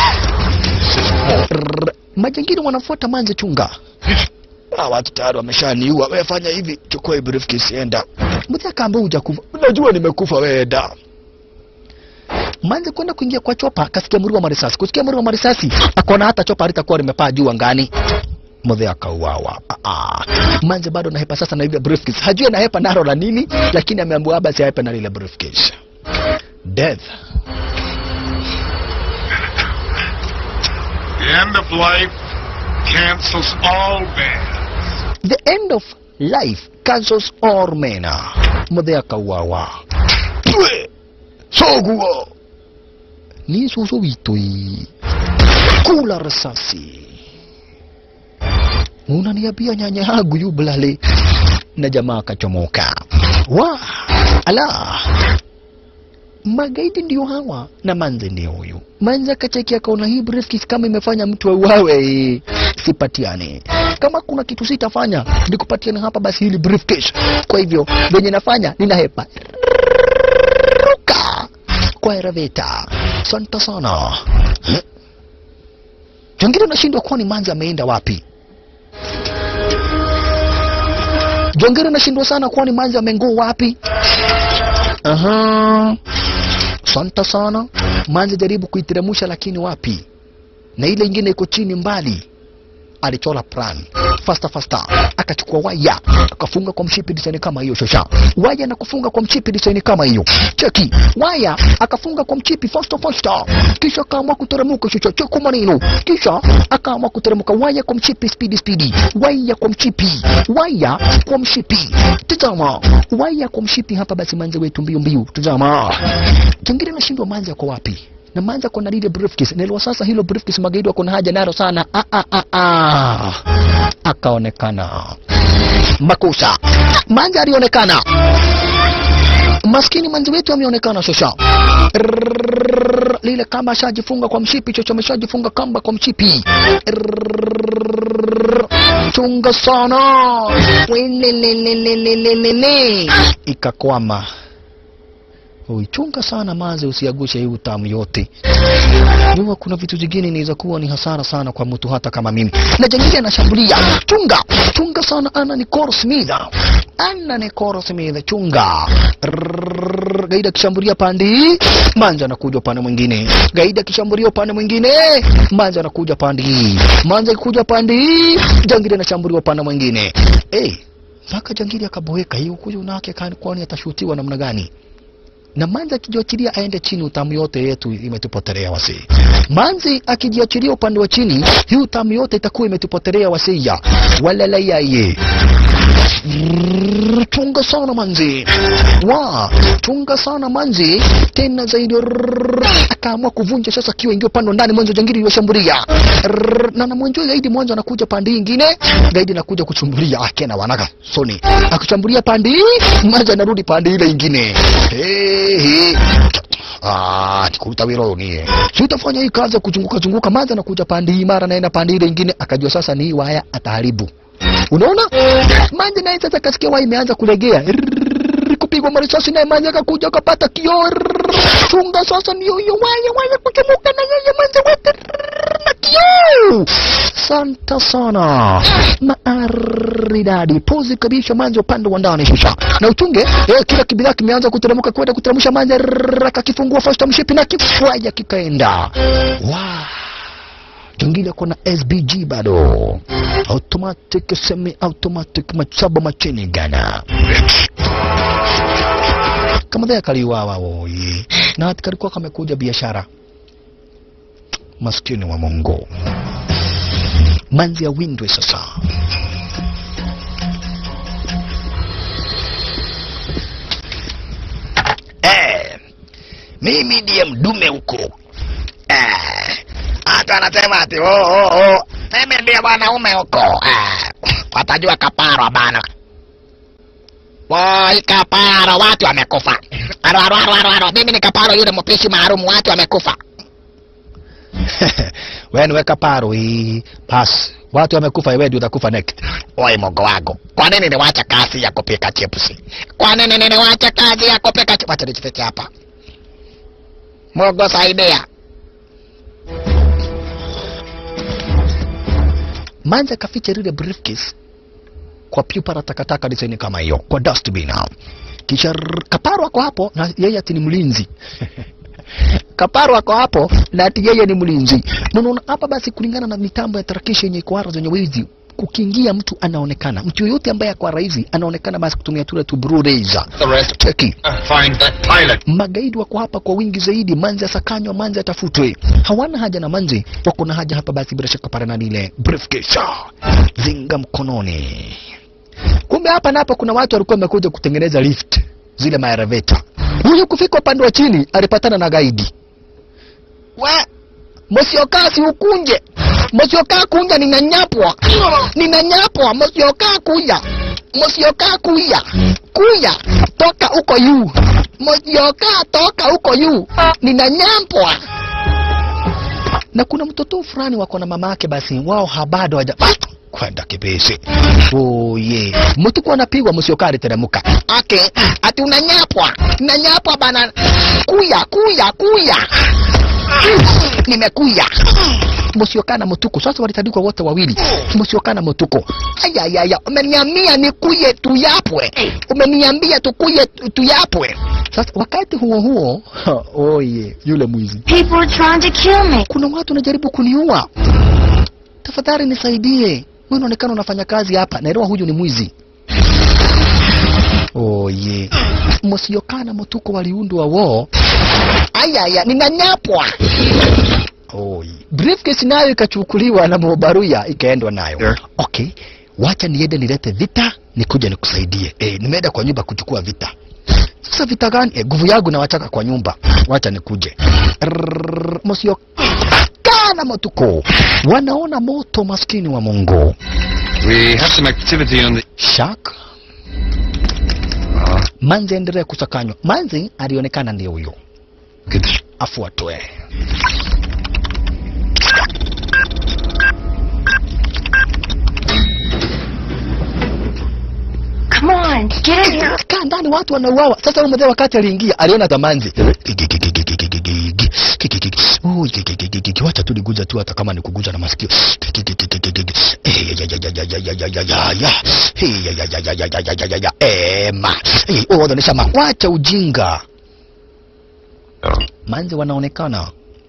Rrrr. majangili wanafuata manze chunga Ah, watu tayari wameshaniua wewe fanya hivi chukua hii briefcase enda mzee akaambia hujakufa najua nimekufa wewe enda manze kwenda kuingia kwa chopa akasikia mlio wa marisasi kusikia mlio wa marisasi akaona hata chopa halitakuwa limepaa juu angani mzee akauawa Ah, ah. manze bado nahepa sasa na ile briefcase hajui anahepa naro la nini lakini ameambiwa basi ahepe na ile briefcase death The end of life cancels all bans. the end of life cancels all men muthe akauawa Pwe! soguo ni susu witui kula risasi unaniambia nyanya yangu yublale na jamaa akachomoka wa ala magaidi ndio hawa na manze ndio huyu manze akacheki akaona hii briefcase kama imefanya mtu auawe sipatiane kama kuna kitu sitafanya nikupatiane hapa basi hili briefcase kwa hivyo venye nafanya ninahepa ruka kwa eraveta santa sana Eh? jangine unashindwa kuwa ni manze ameenda wapi jongere nashindwa sana kuwa ni manzi amenguu wapi aha santa sana manzi jaribu kuiteremusha lakini wapi na ile ingine iko chini mbali alichora plan fasta fasta akachukua waya akafunga kwa mshipi design kama hiyo shosha waya na kufunga kwa mchipi design kama hiyo cheki waya akafunga kwa mchipi fasta fasta kisha akaamua kuteremuka shosha cheko maneno kisha akaamua kuteremuka waya kwa mchipi speedy speedy waya kwa mchipi waya kwa mshipi tazama waya kwa mshipi hapa basi manze wetu mbio mbio tazama jingine nashindwa manze kwa wapi na manza kona lile briefcase nilwa sasa hilo briefcase magaidi wako na haja nalo sana ah, ah, ah, ah. akaonekana makosa manza alionekana maskini manzi wetu ameonekana shosha Rrrr, lile kamba ashajifunga kwa mshipi chocho ameshajifunga kamba kwa mshipi Rrrr, chunga sana Welelelelelelele. ikakwama uichunga sana maze usiagushe hii utamu yote jua kuna vitu zingine inaweza kuwa ni hasara sana kwa mtu hata kama mimi na jengine anashambulia chunga chunga sana ana ni Cole Smith ana ni Cole Smith chunga Rrrr, gaida akishambulia pande hii manja anakuja upande mwingine gaida akishambulia upande mwingine manja anakuja pande hii manja akikuja pande hii jangili anashambulia upande mwingine hey, mpaka jangili akaboeka hiyo kuja unake kwani atashutiwa namna gani na manzi akijiachilia aende chini, utamu yote yetu imetupotelea wasi. Manzi akijiachilia upande wa chini, hii utamu yote itakuwa imetupotelea wasia. Walala yaye Rrrr, chunga sana manzi wa chunga sana manzi tena zaidi Rrrr, akaamua kuvunja sasa kiwa ingia upande wa ndani mwanzo jangili iliwashambulia Rrrr, na namwenjua zaidi mwanzo anakuja pande hii ingine gaidi anakuja kuchumbulia akena wanaka soni akichambulia pande hii mwanzo anarudi pande ile ingine hey, hey. Ah, tikuta wiro ni si utafanya hii kazi ya kuzunguka zunguka maza anakuja pande hii mara naenda pande ile ingine akajua sasa ni hii waya ataharibu unaona manje naye sasa kasikia waya imeanza kulegea Rrrr, kupigwa marisasi naye manje akakuja akapata kioo Rrrr, chunga sasa ndio hiyo waya waya kuchomoka na yeye manje wote Rrrr, na kioo santa sana maaridadi pozi kabisa manje upande wa ndani shisha na uchunge eh, kila kibidhaa kimeanza kuteremka kwenda kuteremsha manje Rrrr, akakifungua fasta mshipi na kifwaya kikaenda wow jingine kuna SBG bado automatic semi automatic machaba machini gana kama dhaya kaliwawa woyi na hati kalikuwa kamekuja biashara maskini wa Mungu manzi ya windwe sasa Eh, mimi ndiye mdume huko. Eh, hata anasema ati oh, oh, oh. Mimi ndiye mwanaume huko. Eh, watajua kaparo bana. Woi, kaparo, watu wamekufa. Aro, aro, aro, aro, aro. Mimi ni kaparo yule mpishi maalum, watu wamekufa. wewe niweka paro hii basi watu wamekufa wewe ndio utakufa next Oi, mogo wako. Kwa nini niwacha kazi ya kupika chips? Kwa nini niwacha kazi ya kupika chips? Wacha nijifiche hapa. Mogo saidia. manja akaficha lile briefcase kwa pipa la takataka design kama hiyo kwa dustbin kisha rrr, kaparo ako hapo na yeye ati ni mlinzi kaparo ako hapo na ati yeye ni mlinzi Na unaona hapa basi kulingana na mitambo ya tarakishi yenye kwara zenye wizi kukiingia mtu anaonekana mtu yoyote ambaye akwa raizi anaonekana basi kutumia tule tu blue laser The rest. cheki Find that pilot. magaidi wako hapa kwa wingi zaidi manzi asakanywa manzi atafutwe hawana haja na manzi wako na haja hapa basi bila shaka pale na lile briefcase zinga mkononi kumbe hapa na hapa kuna watu walikuwa wamekuja kutengeneza lift zile maereveta huyu kufika upande wa chini alipatana na gaidi we msiokaa si ukunje msiokaa kunja ninanyapwa ninanyapwa msiokaa kuya msiokaa kuya kuya toka huko yu msiokaa toka huko yu ninanyapwa na kuna mtoto fulani wako na mama yake basi wao habado haja kwenda kibisi oye mtu kwa anapigwa msiokaa aliteremka ake ati unanyapwa ninanyapwa bana kuya kuya kuya nimekuya msiokaa na mtuko sasa walitandikwa wote wawili msiokaa na mtuko ayayaya umeniambia nikuye tuyapwe umeniambia tukuye tu- tuyapwe sasa wakati huo huo oye yule mwizi People are trying to kill me. kuna watu wanajaribu kuniua tafadhali nisaidie wewe unaonekana unafanya kazi hapa naelewa huyu ni mwizi oye msiokana mtuko waliundwa wo ayaya ninanyapwa oye briefcase nayo ikachukuliwa na mobaruya ikaendwa nayo okay wacha niende nilete vita nikuja nikusaidie eh nimeenda kwa nyumba kuchukua vita sasa vita gani eh, nguvu yangu nawachaka kwa nyumba wacha nikuje Rrrr, msio kana motuko wanaona moto maskini wa mungu We have some activity on the... shak manzi endelee kusakanywa manzi alionekana ndio huyo afuatwe Come on, get in here. kaa ndani watu wanauawa sasa huyu mzee wakati aliingia aliona tamanzi Ui, wacha tu niguza tu hata kama ni kuguza na masikio Eh, ya, ya, ya, ya, ya, ya, ya, ya, ya. Eh, ya, ya, ya, ya, ya, ya, ya, ya, ya. Ema. Eh, oh, wanaonyesha wacha ujinga manzi wanaonekana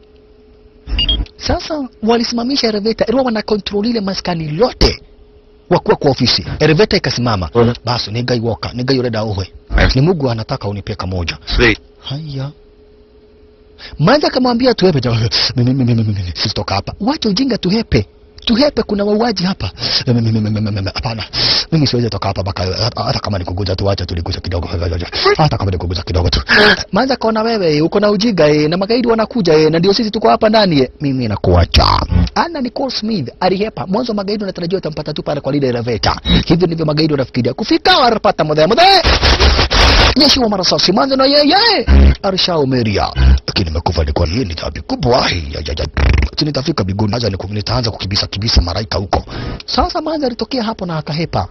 sasa walisimamisha eleveta ilikuwa wanakontrol ile maskani lote wakuwa kwa ofisi eleveta ikasimama basi nigai woka nigai ureda uwe ni Mungu anataka unipe kamoja haya manzi akamwambia tuhepe jamaa, mimi mimi mimi mimi sitoka hapa wacha ujinga tuhepe tuhepe kuna wauaji hapa Mimi- mimi- mimi- mimi- mimi- hapana mimi siwezi toka hapa mpaka hata- hata kama nikuguza tu acha tuliguza kidogo hata kama nikuguza kidogo tu manza kaona wewe uko na ujiga eh, na magaidi wanakuja eh, na ndio sisi tuko hapa ndani eh. mimi nakuacha ana Nicole Smith alihepa mwanzo magaidi wanatarajiwa watampata tu pale kwa lile elevator hivyo ndivyo magaidi wanafikiria kufika wanapata mudhe mudhe jeshi wa marasasi mwanzo na yeye alishaomeria lakini nimekufa ni kwani hii ni dhambi kubwa Ai, ya, ya, ya. Ati nitafika biguni aza niku- nitaanza kukibisa kibisa maraika huko sasa manza alitokea hapo na akahepa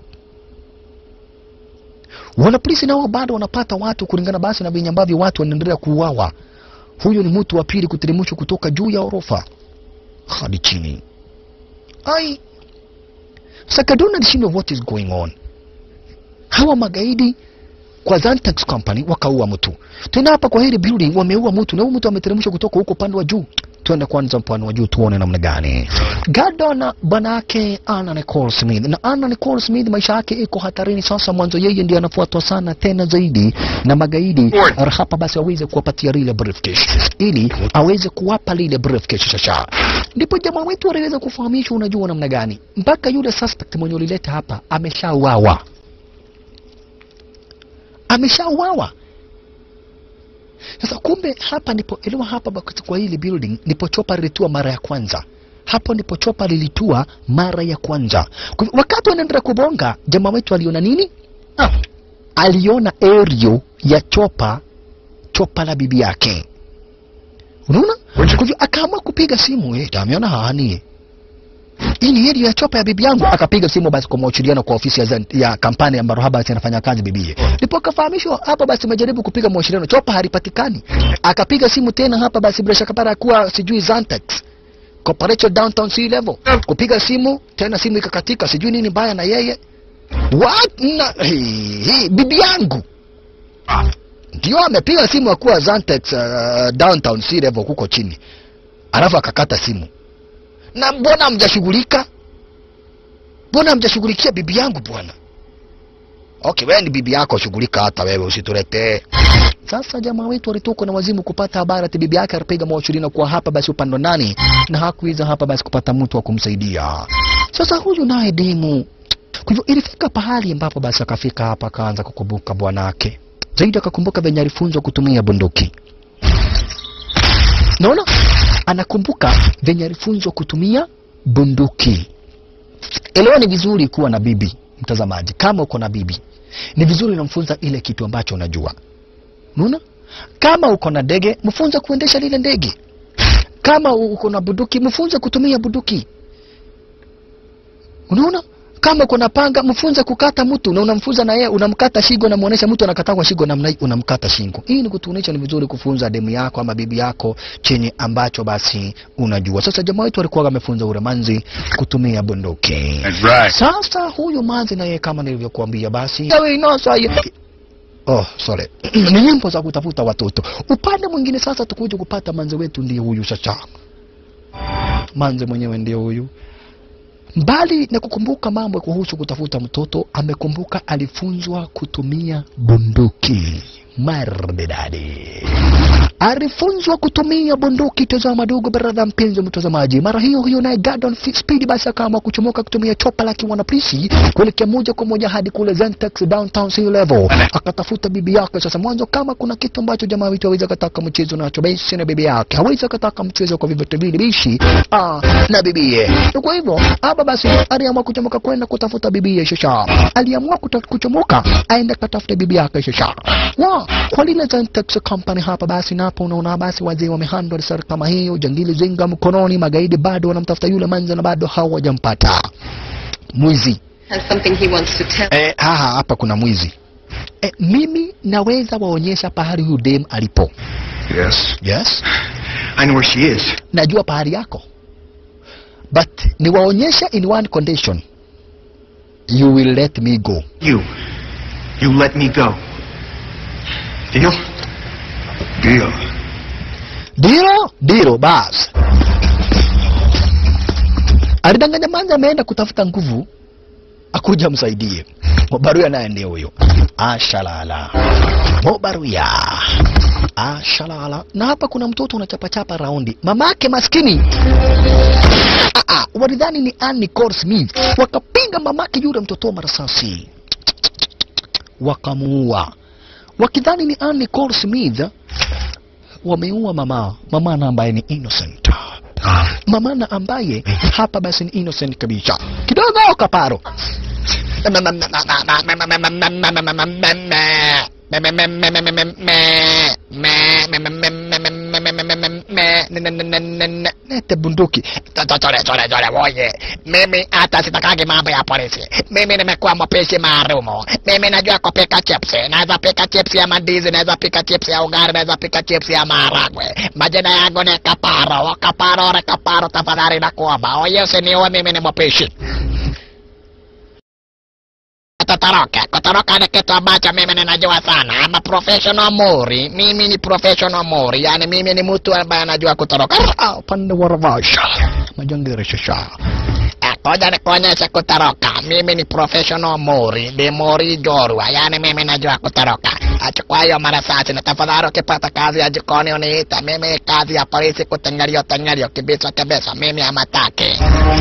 wanapolisi nao bado wanapata watu kulingana basi na venye ambavyo watu wanaendelea kuuawa huyu ni mtu wa pili kuteremshwa kutoka juu ya orofa hadi chini ai sakadona alishindwa what is going on hawa magaidi kwa Zantax Company wakaua mtu. Tena hapa kwa hili building wameua mtu na huyu mtu ameteremshwa kutoka huko upande wa juu. Twende kwanza upande wa juu tuone namna gani. Gardner bwana yake Anna Nicole Smith na Anna Nicole Smith maisha yake iko hatarini sasa. Mwanzo yeye ndiye anafuatwa sana tena zaidi na magaidi hapa, basi aweze kuwapatia lile briefcase ili aweze kuwapa lile briefcase sasa. Ndipo jamaa wetu aliweza kufahamishwa, unajua namna gani, mpaka yule suspect mwenye ulileta hapa ameshauawa ameshauawa. Sasa kumbe hapa ndipo elewa, hapa basi kwa hili building ndipo chopa lilitua mara ya kwanza. Hapo ndipo chopa lilitua mara ya kwanza. Kwa hivyo, wakati wanaendelea kubonga, jamaa wetu aliona nini? Ah, aliona aerial ya chopa, chopa la bibi yake. Unaona? Kwa hivyo akaamua kupiga simu, eh, ameona hani hii ni heri ya chopa ya bibi yangu. Akapiga simu basi kwa mawasiliano kwa ofisi ya, Zen- ya kampani ambayo haba basi anafanya kazi bibie. Ndipo akafahamishwa hapa basi amejaribu kupiga mawasiliano, chopa halipatikani. Akapiga simu tena hapa basi bila shaka para kuwa sijui Zantax Corporation Downtown Sea Level. Kupiga simu tena simu ikakatika, sijui nini mbaya na yeye. What? Na, hii, hii, bibi yangu ndio amepiga simu akuwa Zantax uh, Downtown Sea Level huko chini, alafu akakata simu na mbona mjashughulika? Mbona mjashughulikia bibi yangu bwana? Okay, wewe ni bibi yako, shughulika hata wewe, usituletee. Sasa jamaa wetu alitoka na wazimu kupata habari ati bibi yake alipiga mawasiliano kwa hapa basi upande nani, na hakuweza hapa basi kupata mtu wa kumsaidia. Sasa huyu naye demu, kwa hivyo ilifika pahali ambapo basi akafika hapa akaanza kukumbuka bwanake zaidi, akakumbuka venye alifunzwa kutumia bunduki. Naona anakumbuka venye alifunzwa kutumia bunduki. Elewa, ni vizuri kuwa na bibi, mtazamaji. Kama uko na bibi, ni vizuri unamfunza ile kitu ambacho unajua. Unaona, kama uko na ndege, mfunze kuendesha lile ndege. Kama uko na bunduki, mfunze kutumia bunduki. Unaona, kama uko na panga, mfunze kukata mtu, na unamfunza na yeye, unamkata shingo, unamuonesha mtu anakata kwa shingo namna hii, unamkata shingo. Hii ni kutuonesha ni vizuri kufunza demu yako ama bibi yako chenye ambacho basi unajua. Sasa jamaa wetu alikuwa amefunza ule manzi kutumia bunduki. That's right. Sasa huyu manzi na yeye kama nilivyokuambia basi yawe inosa ye- Oh, sorry. ni nyimbo za kutafuta watoto. Upande mwingine sasa tukuja kupata manzi wetu ndiye huyu sasa. Manzi mwenyewe ndiye huyu. Mbali na kukumbuka mambo kuhusu kutafuta mtoto, amekumbuka alifunzwa kutumia bunduki. Mardedadi alifunzwa kutumia bunduki. Tazama dogo, baradha mpenzi mtazamaji, mara hiyo hiyo naye Gordon Fi- Speed basi akaamua kuchomoka kutumia chopa la kiwanapolisi kuelekea moja kwa moja hadi kule Zentex downtown sea level, akatafuta bibi yake. Sasa mwanzo, kama kuna kitu ambacho jamaa wetu hawezi akataka mchezo nacho, basi na bibi yake hawezi akataka mchezo kwa vyovyote vile, bishi ah, na bibie. Kwa hivyo hapa basi aliamua kuchomoka kwenda kutafuta bibie. Shasha aliamua kuta- kuchomoka aende katafuta bibi yake. Shasha wa kwa lile Zentex company hapa basi, napo unaona basi wazee wamehandle sari kama hiyo, jangili zinga mkononi, magaidi bado wanamtafuta yule manza na bado hawajampata mwizi. Has something he wants to tell. Eh, haha, hapa kuna mwizi. Eh, mimi naweza waonyesha pahali huyu dem alipo. Yes. Yes. I know where she is. Najua pahali yako. But niwaonyeshe in one condition. You will let me go. You. You let me go. Deal? Deal. Diro, diro bas. Alidanganya manza ameenda kutafuta nguvu akuja msaidie. Mobaruya naye ndiye huyo. Ashalala. Mobaruya. Ashalala. Na hapa kuna mtoto unachapachapa raundi. Mamake maskini Ah, ah, walidhani ni Ann Nicole Smith, wakapiga mamake yule mtoto marasasi, wakamuua wakidhani ni Ann Nicole Smith. Wameua mama mama na ambaye ni innocent mama na ambaye hapa basi ni innocent kabisa kidogo kaparo nete bunduki Chole, chole, chole, oye, mimi hata sitakagi mambo ya polisi. Mimi nimekuwa mpishi maalumu. Mimi najua kupika chips. Naweza pika chips ya mandizi, naweza pika chips ya ugali, naweza pika chips ya maharagwe. Majina yangu ni Kaparo. Kaparo, re Kaparo, tafadhali nakuomba. Oye, usiniue, mimi ni mpishi. Kutoroka, kutoroka ni kitu ambacho mimi ninajua sana. I'm a professional mori. Mimi ni professional mori, yani mimi ni mtu ambaye anajua kutoroka. Ah, upande wa ravasha majangiri shasha Ngoja nikuonyeshe kutoroka. Mimi ni professional mori, ni mori jorwa, yani mimi najua kutoroka. Achukua hiyo marasasi na tafadhali, ukipata kazi ya jikoni uniita. Mimi kazi ya polisi kutengelio tengelio, kibisa kibisa, mimi amataki.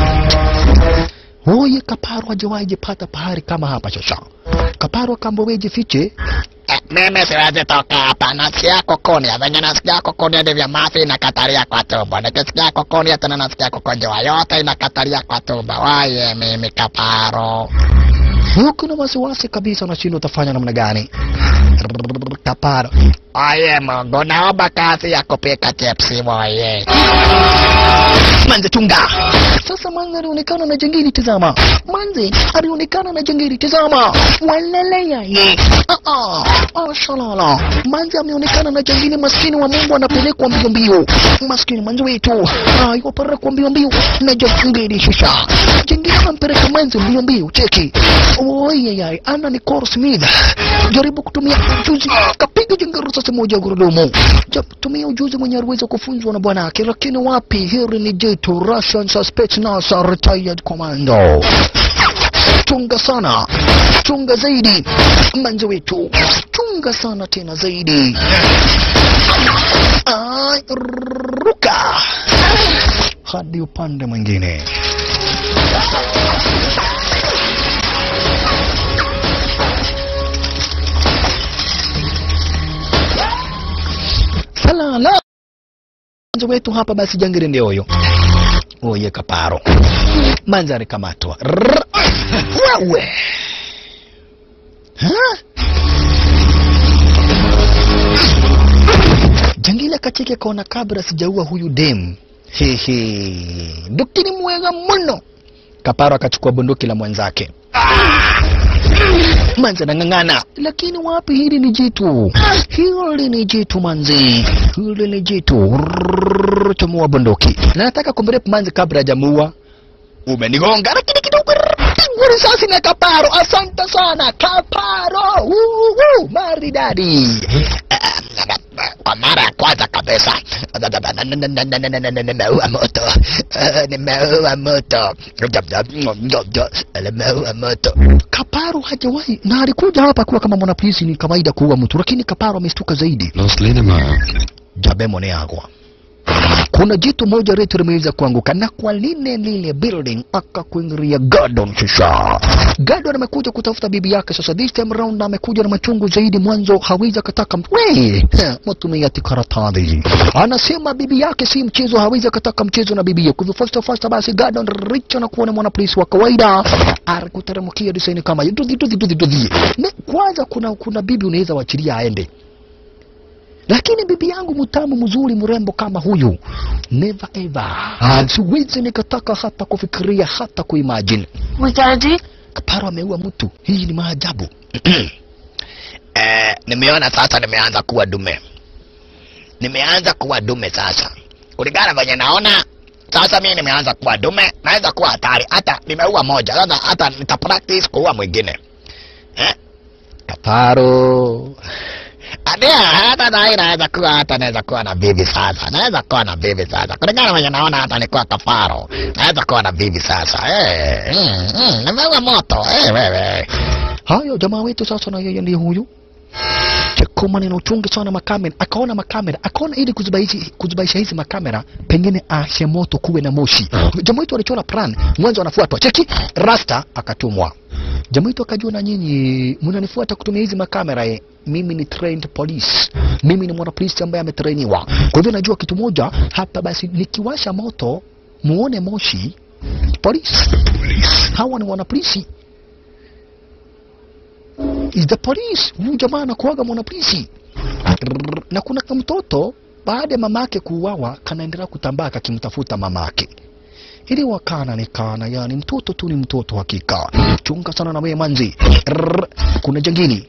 Oye, kaparo hajawahi jipata pahari kama hapa shasha. Kaparo akambowe jifiche Eh, mimi siwezi toka hapa, nasikia kukunia. Venye nasikia kukunia ndivyo mafi inakatalia kwa tumbo. Nikisikia kukunia tena nasikia kukojoa, yote inakatalia kwa tumbo. Waye mimi kaparo. huku na wasiwasi kabisa, unashindwa utafanya namna gani? Kaparo Oye Mungu, naomba kazi ya kupika chipsi moye. manze tunga sasa. Manze alionekana na jangili, tazama. Manze alionekana na jangili, tazama. Walele yaye, ah ah, oh shalala. Manze ameonekana na jangili, maskini wa Mungu anapelekwa mbio mbio, maskini manze wetu ah, yopelekwa mbio mbio na jangili shisha. Jangili anampeleka manze mbio mbio, cheki. Oye yaye, ana ni Cole Smith, jaribu kutumia ujuzi, kapiga jangili risasi moja gurudumu. Jab- Tumia ujuzi mwenye aliweza kufunzwa na bwanake, lakini wapi, hili ni jitu Russian Suspect NASA Retired Commando. Chunga sana, chunga zaidi, manzi wetu, chunga sana tena zaidi. Ay, ruka hadi upande mwingine. Salala manzi wetu hapa basi, jangiri ndio huyo. Oye kaparo manzi alikamatwa. Rrrr. Wewe Ha? Jangili akacheki akaona kabla sijaua huyu dem. Hehe. Dukini mwega mno. Kaparo akachukua bunduki la mwenzake. Manzi anang'ang'ana, lakini wapi, hili ni jitu, hili ni jitu manzi, hili ni jitu. Rrrr, Chomoa bunduki na nataka kumrepu manzi kabla hajamuua. Umenigonga, lakini kidogo pigwa risasi na Kaparo. Asante sana Kaparo, Woo, maridadi. Kwa mara ya kwanza kabisa nimeua moto, nimeua moto, nimeua moto. Kaparo hajawahi na alikuja hapa kuwa kama mwanapolisi, ni kawaida kuua mtu, lakini Kaparo amestuka zaidi. Los Linamar. Jabe Moneagwa. Kuna jitu moja retu limeweza kuanguka na kwa lile lile building akakuingilia Gordon shisha. Gordon amekuja kutafuta bibi yake sasa, this time round amekuja na machungu zaidi. Mwanzo hawezi akataka we mtumia tikaratadhi, anasema bibi yake si mchezo, hawezi akataka mchezo na bibi yake. Kwa hivyo first of first basi Gordon Rich anakuwa ni mwanapolisi wa kawaida, alikuteremkia design kama hiyo, dudhi dudhi dudhi dudhi. Na Kwanza kuna kuna bibi unaweza wachilia aende lakini bibi yangu mtamu mzuri mrembo kama huyu never ever siwezi nikataka hata kufikiria hata kuimagine We gotta do. kaparo ameua mtu hii ni maajabu Eh, nimeona sasa nimeanza kuwa dume, nimeanza kuwa dume sasa, kulingana venye naona sasa. Mimi nimeanza kuwa dume, naweza kuwa hatari. Hata nimeua moja sasa, hata nita practice kuua mwingine eh? kaparo Adia, hata nahi naweza kuwa hata naweza kuwa na bibi sasa, naweza kuwa na bibi sasa, kulingana venye naona hata nikuwa kafaro, naweza kuwa na bibi sasa. Eh, mm, mm, nimeua moto eh, wewe hayo jamaa wetu sasa na yeye ndiye huyu cheko maneno uchunge sana makamera akaona makamera akaona ili kuzubaisha kuzubaisha hizi makamera pengine ashe moto kuwe na moshi jamaa wetu alichora plan mwanzo anafuatwa cheki rasta akatumwa jamaa wetu akajua na nyinyi mnanifuata kutumia hizi makamera eh. mimi ni trained police mimi ni mwana polisi ambaye ametrainiwa kwa hivyo najua kitu moja hapa basi nikiwasha moto muone moshi polisi hawa ni wanapolisi is the police huyu jamaa anakuaga mwanapolisi Rrrr. na kuna kamtoto baada ya mamake kuuawa kanaendelea kutambaa kakimtafuta mamake ili wakana ni kana yani mtoto tu ni mtoto hakika chunga sana na wewe manzi Rrrr. kuna jangili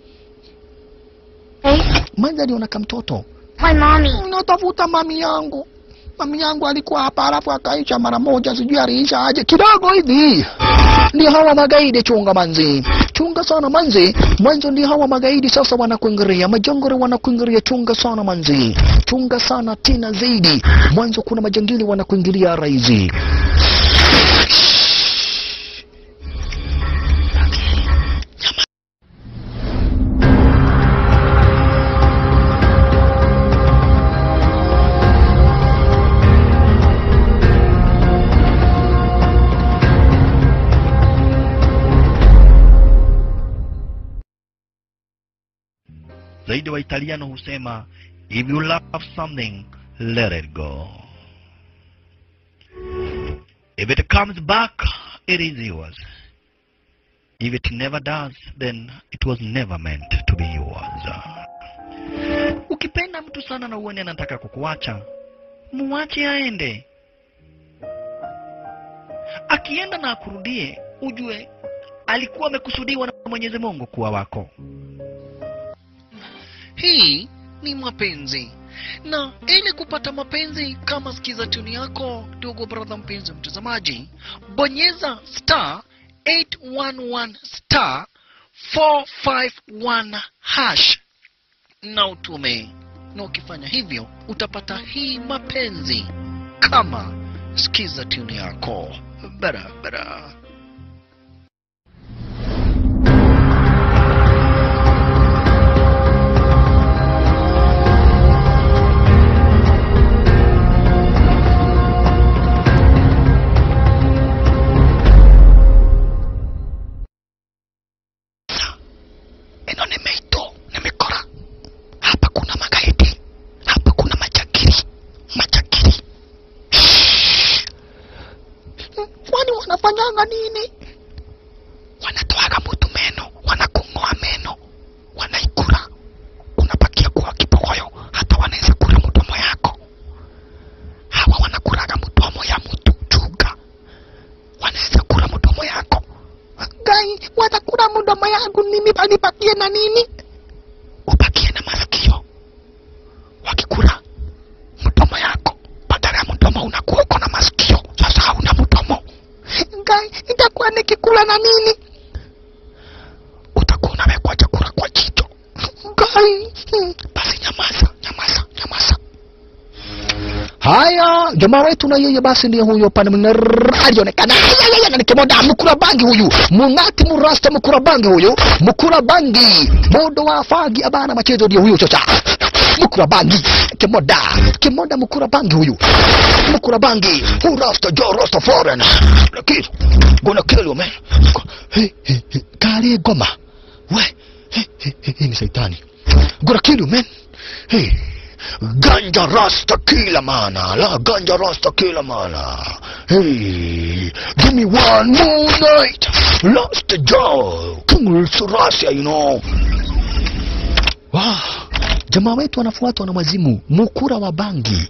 manzi aliona kamtoto My mommy. unatafuta mami yangu mami yangu alikuwa hapa alafu akaisha mara moja sijui aliisha aje kidogo hivi ni hawa magaidi chunga manzi chunga sana manzi mwanzo ndi hawa magaidi sasa wanakuingiria majangori wanakuingiria chunga sana manzi chunga sana tena zaidi mwanzo kuna majangili wanakuingilia raizi zaidi wa italiano husema if you love something let it go if it comes back it is yours if it never does then it was never meant to be yours ukipenda mtu sana na uone anataka kukuacha muache aende akienda na akurudie ujue alikuwa amekusudiwa na mwenyezi mungu kuwa wako hii ni mapenzi na ili kupata mapenzi kama sikiza tuni yako ndugu brother mpenzi mtazamaji bonyeza star 811 star 451 hash na utume na ukifanya hivyo utapata hii mapenzi kama sikiza tuni yako barabara eno ni meito nimekora hapa kuna magaidi hapa kuna machakiri machakiri kwani wanafanyanga nini wanatoaga mutu meno wanakung'oa meno wanaikura unapakia kuwa kibogoyo hata wanaweza kura mdomo yako hawa wanakuraga mdomo ya mtu chuga wanaweza kura mdomo yako gai watakula mdomo yangu mimi panipatie na nini upakie na masikio wakikula mdomo yako badala ya mdomo unakuwa uko na masikio sasa hauna mdomo gai itakuwa nikikula na nini utakuwa unawekwa chakula kwa jicho gai basi nyamaza nyamaza nyamaza haya jamaa wetu na yeye basi ndiye huyo pale mwingine rrrr, alionekana ayayaya, na nikimoda mkura bangi huyu mung'ati murasta mkura bangi huyu mkura bangi modo wa fagi abana machezo ndiye huyo chocha mkura bangi kimoda kimoda mkura bangi huyu mkura bangi who rasta jo rasta foreign lakini gonna kill you man hey, hey, hey. kale goma we hey, hey, hey, hey, ni saitani gonna kill you man hey ganja rasta kila mana la ganja rasta kila mana hey give me one more night lost joe king surasia you know wow. jamaa wetu anafuatwa na mazimu mukura wa bangi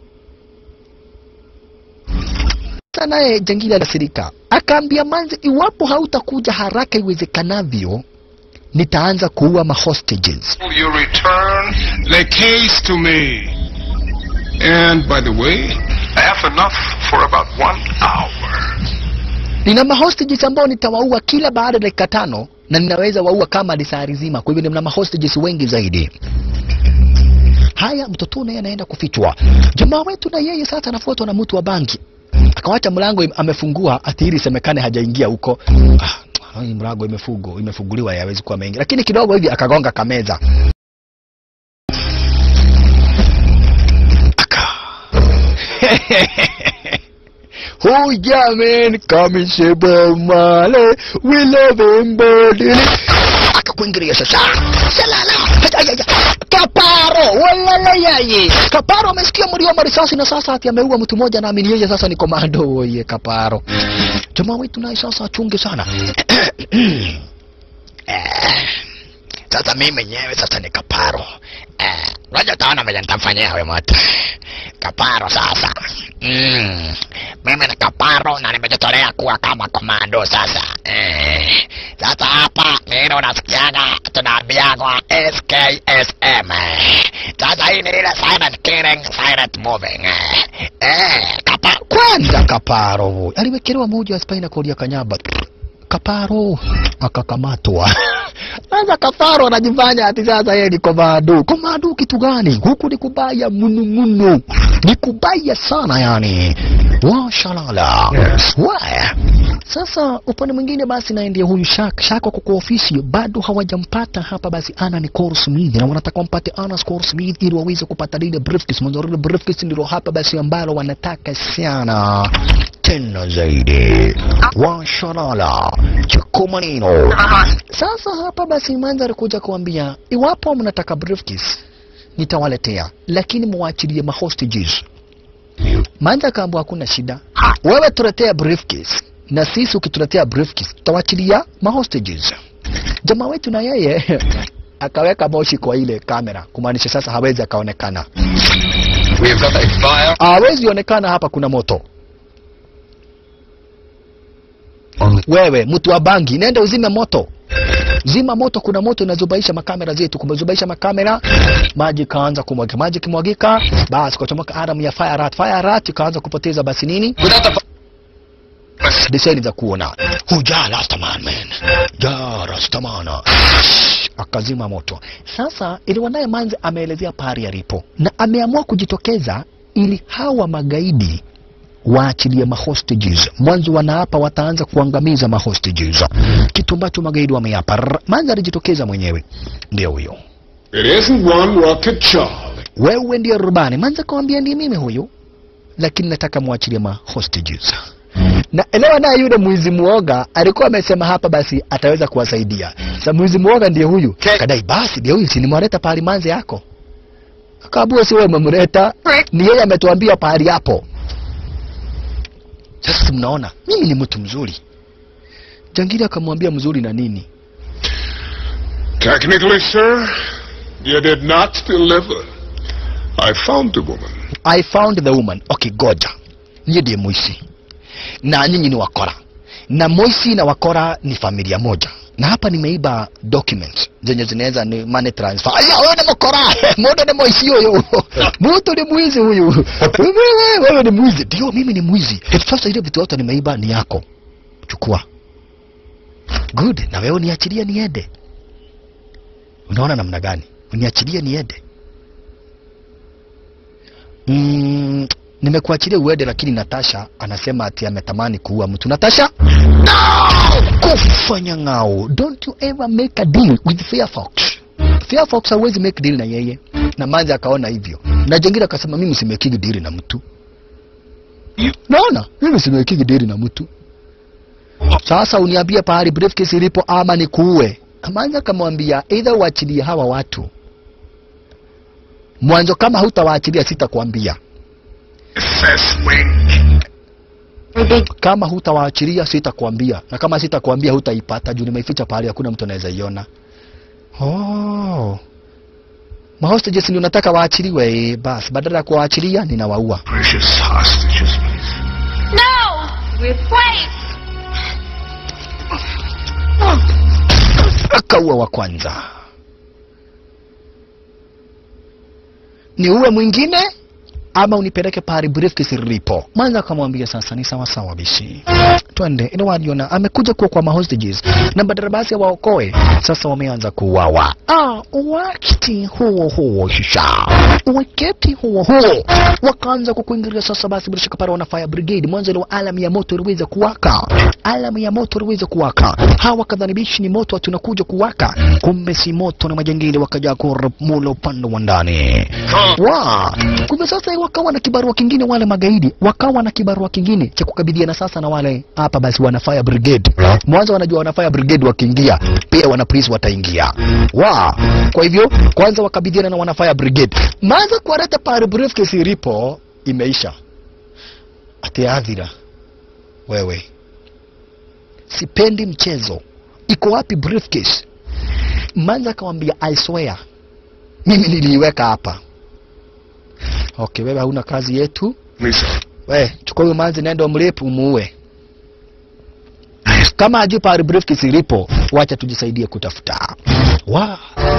sasa naye jangili alasirika akaambia manzi iwapo hautakuja haraka iwezekanavyo nitaanza kuua mahostages You return the case to me. And by the way, I have enough for about one hour. nina mahostages ambao nitawaua kila baada ya dakika tano na ninaweza waua kama lisari zima kwa hivyo nina mahostages wengi zaidi haya mtoto naye anaenda kufichwa jamaa wetu na yeye sasa anafuatwa na mtu wa banki akawacha mlango im- amefungua ati ili isemekane hajaingia huko ah, hii mlango imefugo imefunguliwa hawezi kuwa mengi lakini kidogo hivi akagonga kameza aka Oh yeah man, come and say Bob Marley, we love him badly. Akakuingilia sasa. Salala. Ayaya. Kaparo, walala yaye. Kaparo amesikia mlio wa marisasi na sasa ati ameua mtu mmoja na amini yeye sasa ni komando oye Kaparo. Jamaa wetu naye sasa achunge sana. Eh, sasa mimi mwenyewe sasa ni kaparo Eh, unajua taona vile nitamfanyia huyo moto kaparo sasa mm. mimi ni kaparo na nimejitolea kuwa kama komando sasa eh. sasa hapa nilo unasikiaga tunaambiagwa SKSM eh. sasa hii ni ile silent killing silent moving eh. Eh, kapa Kwanza Kaparo aliwekelewa moja ya spina cord ya kanyaba. Kaparo akakamatwa. Sasa Kaparo anajifanya ati sasa yeye ni komando. Komando kitu gani? Huku ni kubaya munu munu, ni kubaya sana yani. Washalala. Waya. Sasa upande mwingine basi naye ndiye huyu Shak. Shak wako kwa ofisi bado hawajampata hapa basi ana ni Cole Smith na wanataka wampate Anna Cole Smith ili waweze kupata lile briefcase. Mwanzo lile briefcase ndilo hapa basi ambalo wanataka sana tena zaidi. Washalala. Chikomanino. Sasa hapa basi mandhari kuja kuambia iwapo mnataka briefcase nitawaletea, lakini muachilie mahostages. Manja kaambwa hakuna shida, wewe tuletea briefcase na sisi ukituletea briefcase tutawachilia mahostages. Jamaa wetu na yeye akaweka moshi kwa ile kamera, kumaanisha sasa hawezi akaonekana, We've got a fire hawezi onekana hapa kuna moto. Wewe mtu wa bangi, nenda uzime moto, zima moto. Kuna moto inazubaisha makamera zetu, kumezubaisha makamera, maji kaanza kumwagika, maji kimwagika, basi kuchomoka aram ya fire rat, fire rat ikaanza kupoteza basi nini diseni za kuona huja rastaman man ja rastamana akazima moto sasa iliwa naye manzi ameelezea pahali alipo na ameamua kujitokeza ili hawa magaidi waachilie mahostages mwanzo wanaapa wataanza kuangamiza mahostages kitu ambacho magaidi wameapa Rrr, manzi alijitokeza mwenyewe ndio huyo It isn't one rocket Charlie. wewe ndiye rubani manzi akawambia ndiye mimi huyu lakini nataka mwachilie mahostages na elewa naye yule mwizi muoga alikuwa amesema hapa basi ataweza kuwasaidia sa mwizi muoga ndiye huyu kadai basi ndiye huyu sinimwaleta pahali manzi yako akabua si wewe umemleta ni yeye ametuambia pahali hapo sasa si mnaona mimi ni mtu mzuri jangili akamwambia mzuri na nini Technically, sir, you did not deliver. I found the woman. I found the woman. Okay, goja. Nyie ndiye Moisi na nyinyi ni wakora, na Moisi na wakora ni familia moja, na hapa nimeiba documents zenye zinaweza ni money transfer. Aya, wewe ni mkora, mbona ni Moisi huyo? Mtu ni mwizi huyu. Wewe wewe ni mwizi. Ndio, mimi ni mwizi. Sasa ile vitu yote nimeiba ni yako, chukua. Good, na wewe niachilie niende. Unaona namna gani? Uniachilie niende. Mm, nimekuachilia uende, lakini Natasha anasema ati ametamani kuua mtu. Natasha, no! kufanya ngao. Don't you ever make a deal with Firefox. Firefox hawezi make deal na yeye, na Manzi akaona hivyo, na jengine akasema mimi simekigi deal na mtu. Naona mimi simekigi deal na mtu. Sasa uniambie pahali briefcase ilipo ama nikuue. Manzi akamwambia either uachilie hawa watu mwanzo, kama hutawaachilia sitakwambia kama hutawaachilia sitakwambia, na kama sitakwambia hutaipata juu nimeificha pahali hakuna mtu anaweza iona. Oh, mahostages ndio nataka waachiliwe. Eh, basi badala ya kuwaachilia ninawaua. Precious hostages. No! Wait! Akaua wa kwanza, ni uwe mwingine ama unipeleke pahali briefcase lilipo. Mwanza akamwambia sasa ni sawa sawa bishi, twende ina waliona amekuja kuwa kwa mahostages na badala basi waokoe sasa wameanza kuuawa ah wakati huo huo shisha wakati huo huo wakaanza kukuingilia sasa basi bila shaka pale wana fire brigade mwanzo ile alamu ya moto iliweza kuwaka alamu ya moto iliweza kuwaka hawa kadhanibishi ni moto tunakuja kuwaka kumbe si moto na majangili wakaja kurmula upande wa ndani wa kumbe sasa wakawa na kibarua kingine wale magaidi wakawa na kibarua kingine cha kukabiliana sasa na wale hapa basi wana fire brigade mwanzo wanajua wana fire brigade wakiingia pia wana police wataingia wa kwa hivyo kwanza wakabiliana na wana fire brigade maanza kuwareta pale briefcase ilipo imeisha ati adhira wewe sipendi mchezo iko wapi briefcase manza akamwambia i swear mimi niliiweka hapa okay wewe hauna kazi yetu Lisa. we chukua huyo manzi nenda mrepu umuue kama ajui pahali briefcase ilipo wacha tujisaidie kutafuta wa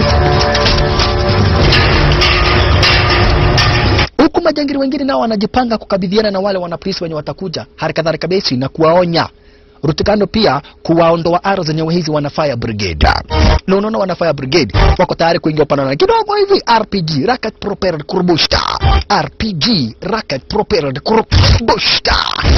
huku majangili wengine nao wanajipanga kukabidhiana na wale wanapolisi wenye watakuja hali kadhalika besi na kuwaonya rutikando pia kuwaondoa aro zenye hizi wana fire brigade na unaona wana fire brigade wako tayari kuingia upande na kidogo hivi rpg rocket propelled kurbushta rpg rocket propelled kurbushta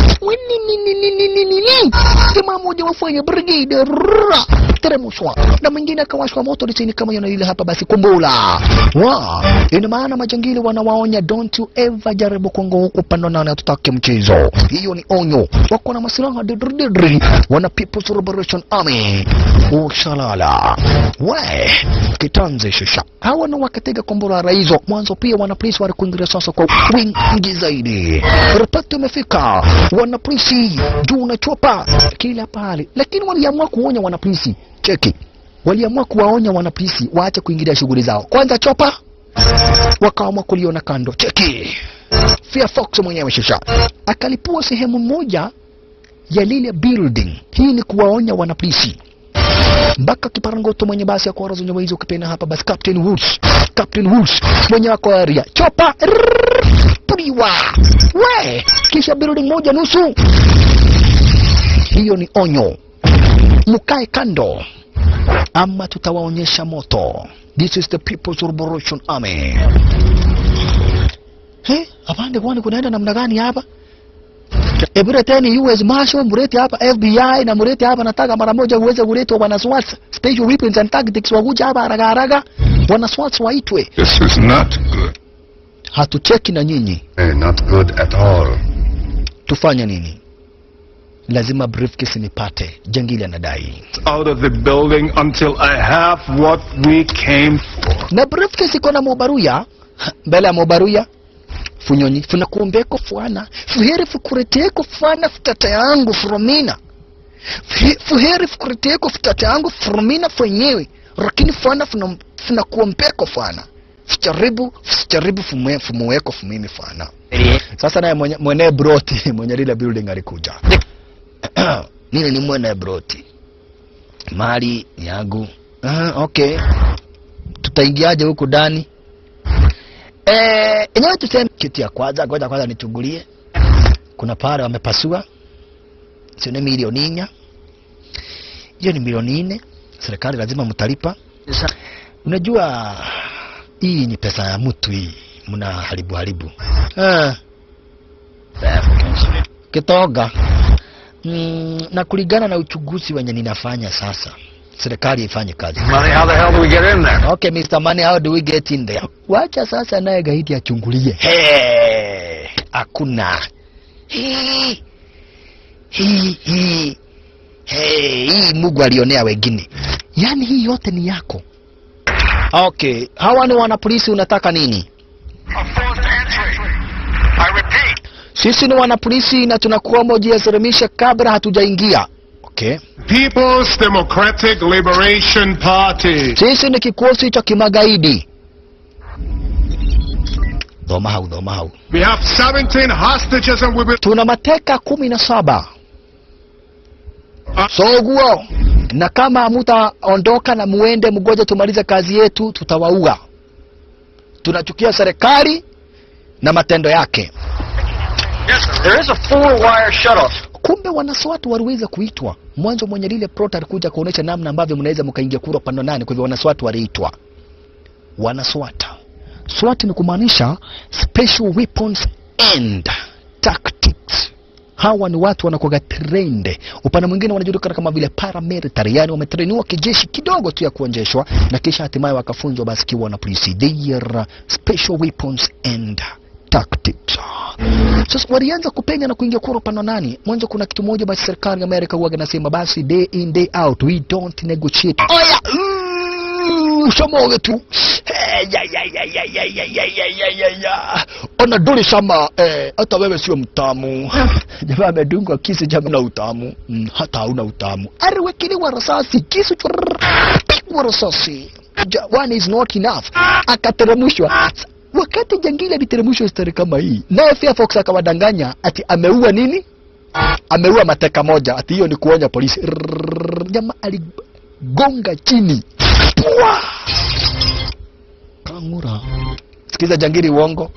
jamaa moja wafanya brigade rrrra, teremushwa na mwingine akawashwa moto lisini kama yana ile hapa basi kumbula wa ina maana majangili wanawaonya don't you ever jaribu kuongo huku upande nane hatutaki mchezo hiyo ni onyo wako na masilaha didrididri wana people's liberation army ushalala we kitanze shisha hawa na wakatega kombora raizo mwanzo pia wana polisi walikuingilia sasa kwa wingi zaidi ripoti imefika wana polisi juu na chopa kila pale lakini waliamua kuonya wana polisi cheki waliamua kuwaonya wana polisi waache kuingilia shughuli zao kwanza chopa wakaamua kuliona kando cheki Fear Fox mwenyewe shisha akalipua sehemu moja ya lile building hii ni kuwaonya wanapolisi mpaka kiparangoto mwenye basi akora zenye hizo ukipenda hapa basi Captain Woods Captain Woods mwenye wako area chopa rrrr, puliwa we kisha building moja nusu hiyo ni onyo mkae kando ama tutawaonyesha moto this is the people's liberation army He, apande kwani kunaenda namna gani hapa E, mleteni US Marshal, mlete hapa FBI na mlete hapa, nataka mara moja uweze kuletwa wana SWAT, Special Weapons and Tactics wakuja hapa haraka haraka, wana SWAT waitwe. This is not good. Hatucheki na nyinyi, Eh, not good at all. tufanye nini? Lazima briefcase nipate, jangili anadai. Out of the building until I have what we came for. Na briefcase iko na mobaruya mbele ya mobaruya funyonyi funakuombeko fwana fuheri fukureteko fwana futata yangu fromina Fuhe- fuheri fukureteko futata yangu fromina fwenyewe lakini fwana funa- funakuombeko fwana fujaribu fusijaribu fumwe- fumuweko fumimi fwana sasa naye mwenye, mwenye broti mwenye lile building alikuja nile ni mwene broti mali yangu uh, okay tutaingiaje huku ndani Eh, enyewe tuseme kitu ya kwanza, ngoja kwanza nichungulie. Kuna pale wamepasua, sio ni milioni nne. Hiyo ni milioni nne, serikali lazima mtalipa. Unajua hii ni pesa ya mtu hii, mna haribu haribu. Ah. Kitoga. Mm, na kulingana na uchunguzi wenye ninafanya sasa, serikali ifanye kazi. Money, how the hell do we get in there? Okay, Mr. Money, how do we get in there? Wacha sasa naye gaidi achungulie. Hey, hakuna. Hii hii hii hey, hii Mungu alionea wengine. Yaani hii yote ni yako. Okay, hawa ni wanapolisi, unataka nini? Sisi ni wanapolisi na tunakuomba ujiasirimishe kabla hatujaingia. Okay. People's Democratic Liberation Party. Sisi ni kikosi cha kimagaidi. Dhoma hau, dhoma hau. We have 17 hostages and we will... Tuna mateka kumi na saba. Soguo, na kama hamutaondoka na muende mgoje tumalize kazi yetu, tutawaua. Tunachukia serikali na matendo yake. There is a four-wire shutoff. kumbe wanaswatu waliweza kuitwa mwanzo. Mwenye lile plot alikuja kuonesha namna ambavyo mnaweza mkaingia kura upande wa nane. Kwa hivyo wanaswatu waliitwa wanaswata. SWAT ni kumaanisha special weapons and tactics. Hawa ni watu wanakuwa trained. Upande mwingine wanajulikana kama vile paramilitary, yani wametrainiwa kijeshi kidogo tu ya kuonjeshwa na kisha hatimaye wakafunzwa basi kiwa na polisi. They are special weapons and tactics. Sasa walianza kupenya na kuingia kura upande wa nani? Mwanzo kuna kitu moja basi serikali ya Amerika huwa inasema basi day in day out we don't negotiate. Oya! Shamoge tu. Eh, ya, ya, ya, ya, ya, ya, ya, ya, ya, ya, ya. Ona duli sama eh, hata wewe sio mtamu. Jamaa amedungwa kisu jamaa na utamu. Mm, hata hauna utamu. Aliwekiliwa risasi kisu churr, pigwa risasi. Ja, one is not enough. Akateremshwa. Wakati jangili aliteremshwa stari kama hii, naye Fairfox akawadanganya ati ameua nini? Ameua mateka moja, ati hiyo ni kuonya polisi. Rrrr, Jamaa aligonga chini. Pua! Kangura. Sikiza jangili uongo.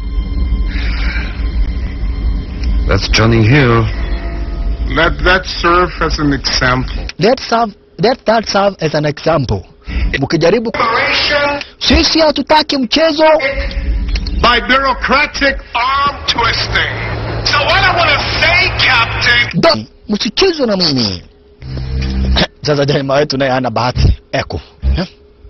That's Johnny Hill. Let that serve as an example. Let serve, let that serve as an example. Mkijaribu sisi hatutaki mchezo By bureaucratic arm twisting. So what I want to say, Captain. Da, msichezwe na mimi. Sasa jamaa wetu naye hana bahati. Eko. Eh?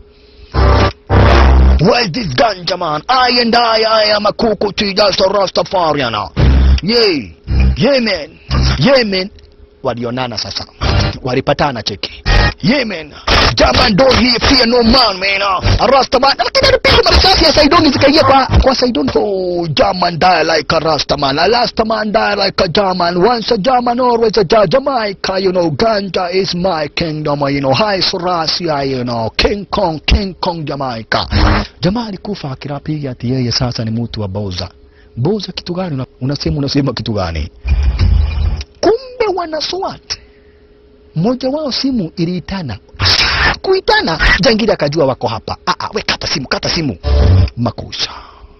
Where's this ganja man? I and I, I am a kuku to just a Rastafarian. Yay. Yeah man. Yeah man. Walionana sasa. Walipatana cheki. Yeah man. Jaman don't here fear no man man. A Rastaman. Lakini alipiga marisasi ya Saidoni zikaingia kwa kwa Saidoni. Oh, Jaman die like a Rastaman. A Rastaman die like a Jaman. Once a Jaman, always a ja Jamaica. You know, ganja is my kingdom. You know, High Surasia, you know, King Kong, King Kong Jamaica. Jamaa alikufa akirapiga ati yeye sasa ni mtu wa Boza. Boza kitu gani? Una- Unasema unasema kitu gani? Kumbe wana SWAT mmoja wao simu iliitana kuitana, jangili akajua wako hapa. Ah, ah, we kata simu, kata simu, makusha.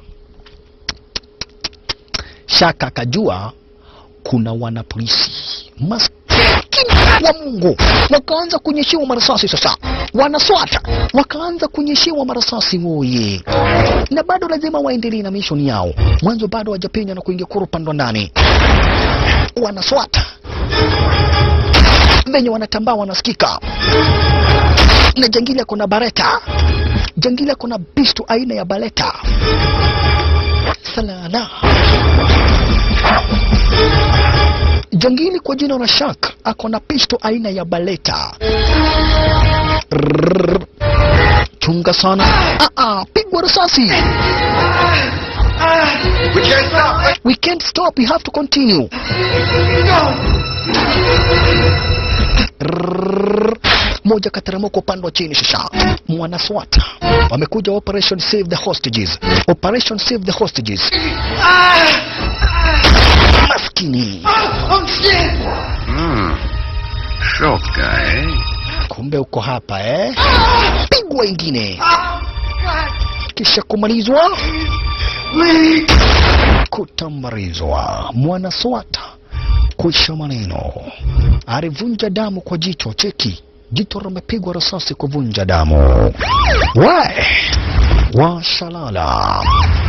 Shaka akajua kuna wanapolisi maskini wa Mungu wakaanza kunyeshewa marasasi. Sasa wanaswata wakaanza kunyeshewa marasasi woye, na bado lazima waendelee na mishoni yao. Mwanzo bado wajapenya na kuingia kura upande wa ndani, wanaswata venye wanatambaa wanasikika na jangili ako na bareta jangili ako na bistu aina ya baleta salala jangili kwa jina la shak ako na pisto aina ya baleta Rrrr. chunga sana ah -ah, pigwa risasi We can't stop. we can't stop we have to continue Rrrr. moja kateremka upande wa chini sasa mwanaswata wamekuja operation save the hostages operation save the hostages maskini Hmm. Short guy, eh? kumbe uko hapa eh pigwa ingine kisha kumalizwa kutambarizwa mwanaswata kuisha maneno alivunja damu kwa jicho cheki jicho limepigwa risasi kuvunja damu we washalala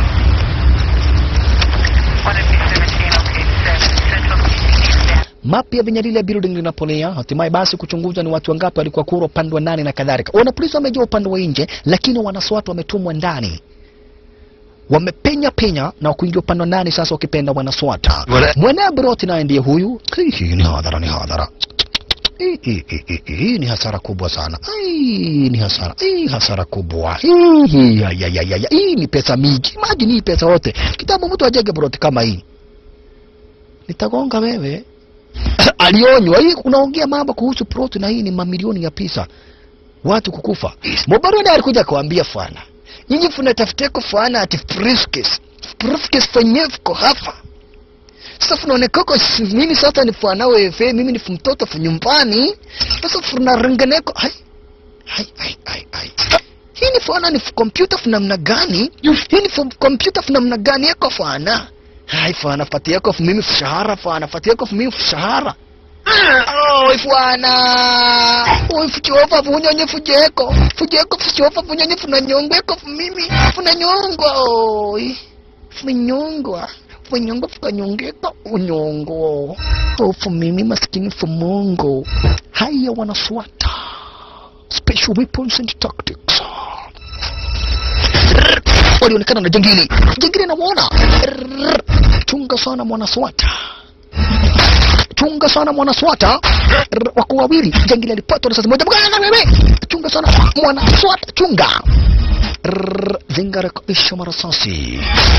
mapi ya venye lile building linapolea hatimaye basi kuchunguza ni watu wangapi walikuwa kura upande wa ndani na kadhalika wanapolisi wamejua upande wa nje lakini wanaswatu wametumwa ndani wamepenya penya na kuingia upande wa ndani sasa wakipenda wanaswata mwene broti naye ndiye huyu hii ni hadhara ni hadhara Hii- hii- hii- hii- hii ni hasara kubwa sana hii ni hasara hii hasara kubwa hii hii ya, ya, ya, ya, ya. hii ni pesa mingi imagine hii pesa yote kitambo mtu ajenge broti kama hii nitagonga wewe alionywa hii unaongea mambo kuhusu proti na hii ni mamilioni ya pesa watu kukufa mobaroni alikuja kuambia fana nyinyi funatafuteko fana ati briefcase briefcase fenyewe fuko hapa sasa funaonekako si- mimi sasa ni fana wefe mimi ni mtoto fu nyumbani sasa funarengeneko hai hai hai hai hai hii ni fana ni kompyuta fu namna gani hii ni fu- kompyuta fu namna gani yako fana hai fana fati yako fu mimi fushahara fana fati yako fu mimi fushahara Oi bwana. Oi fuchova vunyonye fujeko. Fujeko fuchova vunyonye funanyongweko mimi. Funanyongwa oi. Funyongwa. Funyongwa fukanyongeka unyongo. Ofu mimi maskini fumungu. Haya wanaswata. Special weapons and tactics. Walionekana na jangili. Jangili anamwona. Chunga sana mwanaswata chunga sana mwana swata R- wako wawili jangili alipatwa risasi moja Mganga wewe chunga sana mwana swata chunga R- zinga rekebisha marasasi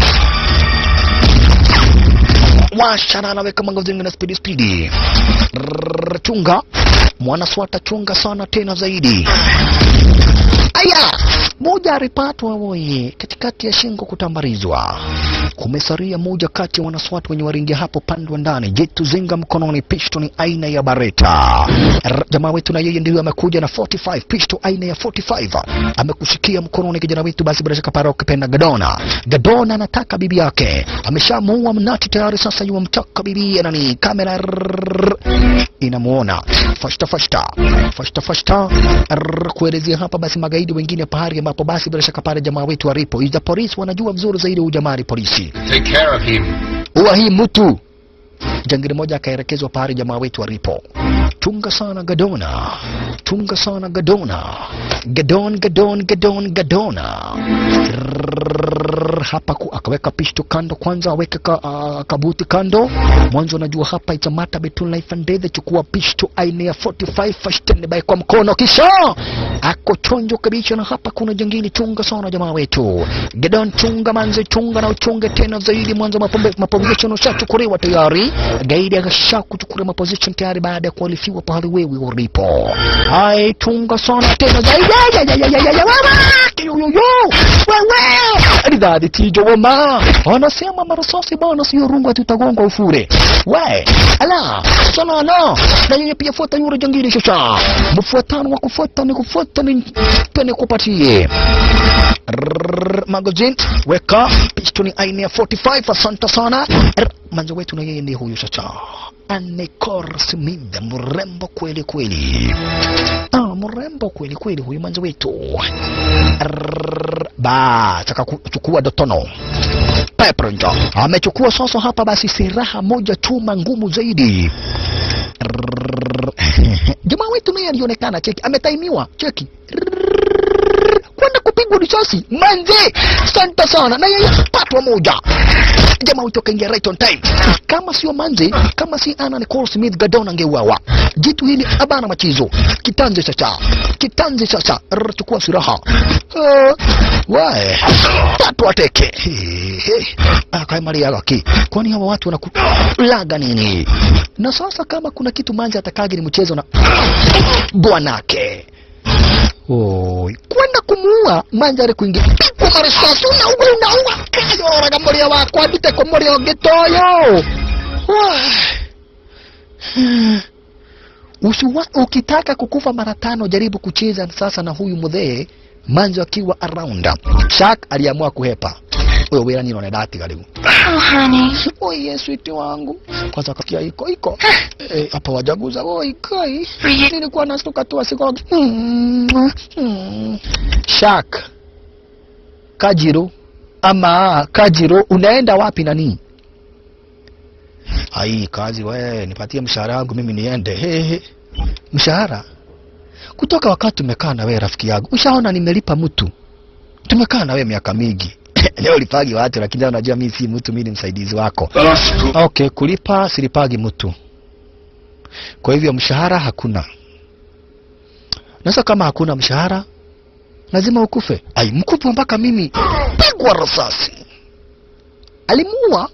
washana anaweka mango zinga na spidi spidi R- chunga mwana swata chunga sana tena zaidi aya moja alipatwa woye katikati ya shingo kutambarizwa kumesaria moja kati ya wanaswati wenye waringia hapo pande wa ndani jetu zinga mkononi pistoni aina ya bareta R- jamaa wetu na yeye ndio amekuja na 45 pisto aina ya 45 amekushikia mkononi kijana wetu basi bila shaka para ukipenda gadona gadona anataka bibi yake ameshamuua mnati tayari sasa yuwa mtaka bibi nani kamera rrrr, inamuona fashta fashta fashta fashta rrrr, kuelezea hapa basi magaidi wengine pahari ambapo basi bila shaka pale jamaa wetu walipo iza polisi wanajua vizuri zaidi huyu jamaa ni polisi Take care of him. huwa hii mtu jangili moja akaelekezwa pahali jamaa wetu walipo chunga sana gadona chunga sana gadona gadon gadon gadon gadona Rrrr, hapa ku, akaweka pishto kando kwanza aweke ka, uh, kabuti kando mwanzo unajua hapa itamata betun life and death chukua pishto aina ya 45 fashtende by kwa mkono kisha ako chonjo kabisa na hapa kuna jangili chunga sana jamaa wetu gadon chunga manze chunga na uchunge tena zaidi mwanzo mapombe- maposition ushachukuliwa tayari gaidi akasha kuchukua maposition tayari baada ya kualifiwa pahali wewe ulipo hai chunga sana tena zaidi Ya, ya, ya, ya, ya, ya, wewe kiyoyoyo wewe ridhadi tijo wama wanasema marasasi bana sio rungu tutagongwa ufure we ala salala na yeye pia fuata yule jangili shasha mfuatano wa kufuata ni kufuata ni pene kupatie Rrrr, magazine weka pistoni aina ya 45 asante sana Rrr, manzo wetu na yeye ndiye huyu sasa Anekor Smith mrembo kweli kweli ah, mrembo kweli kweli huyu manzo wetu Rrrr, ba taka kuchukua dotono Pepronjo amechukua sasa hapa basi silaha moja chuma ngumu zaidi Rrrr, jamaa wetu naye alionekana cheki ametaimiwa cheki kwenda kupigwa risasi manze santa sana na yeye patwa moja jamaa wetu akaingia right on time kama sio manze kama si ana Nicole Smith Gadon angeuawa jitu hili abana machizo kitanze sasa kitanze sasa Rrr, chukua silaha uh, wae tatu ateke akaimaliaga ki kwani hawa watu wanakulaga nini na sasa kama kuna kitu manze atakagi ni mchezo na bwanake Oi, kwenda kumuua manjari kuingia pigwa marisasi unaua unaua kayoraga muria wakwa ndute ko muria ungi toyo Usiwa, ukitaka kukufa mara tano jaribu kucheza sasa na huyu mudhee manjo akiwa around shak aliamua kuhepa huyo wira nino nedatiga riu Oh, honey. oye switi wangu kwanza kakia iko iko Eh, hapa wajaguza oi kai nilikuwa nastuka tu asikogi Mm, mm. shak kajiro ama kajiro unaenda wapi nani ai kazi we nipatie mshahara wangu mimi niende hehe mshahara kutoka wakati tumekaa na wewe rafiki yangu ushaona nimelipa mtu tumekaa na wewe miaka mingi leo lipagi watu lakini unajua mimi si mtu mimi ni msaidizi wako okay kulipa silipagi mtu kwa hivyo mshahara hakuna nasa kama hakuna mshahara lazima ukufe ai mkupe mpaka mimi pigwa risasi alimuua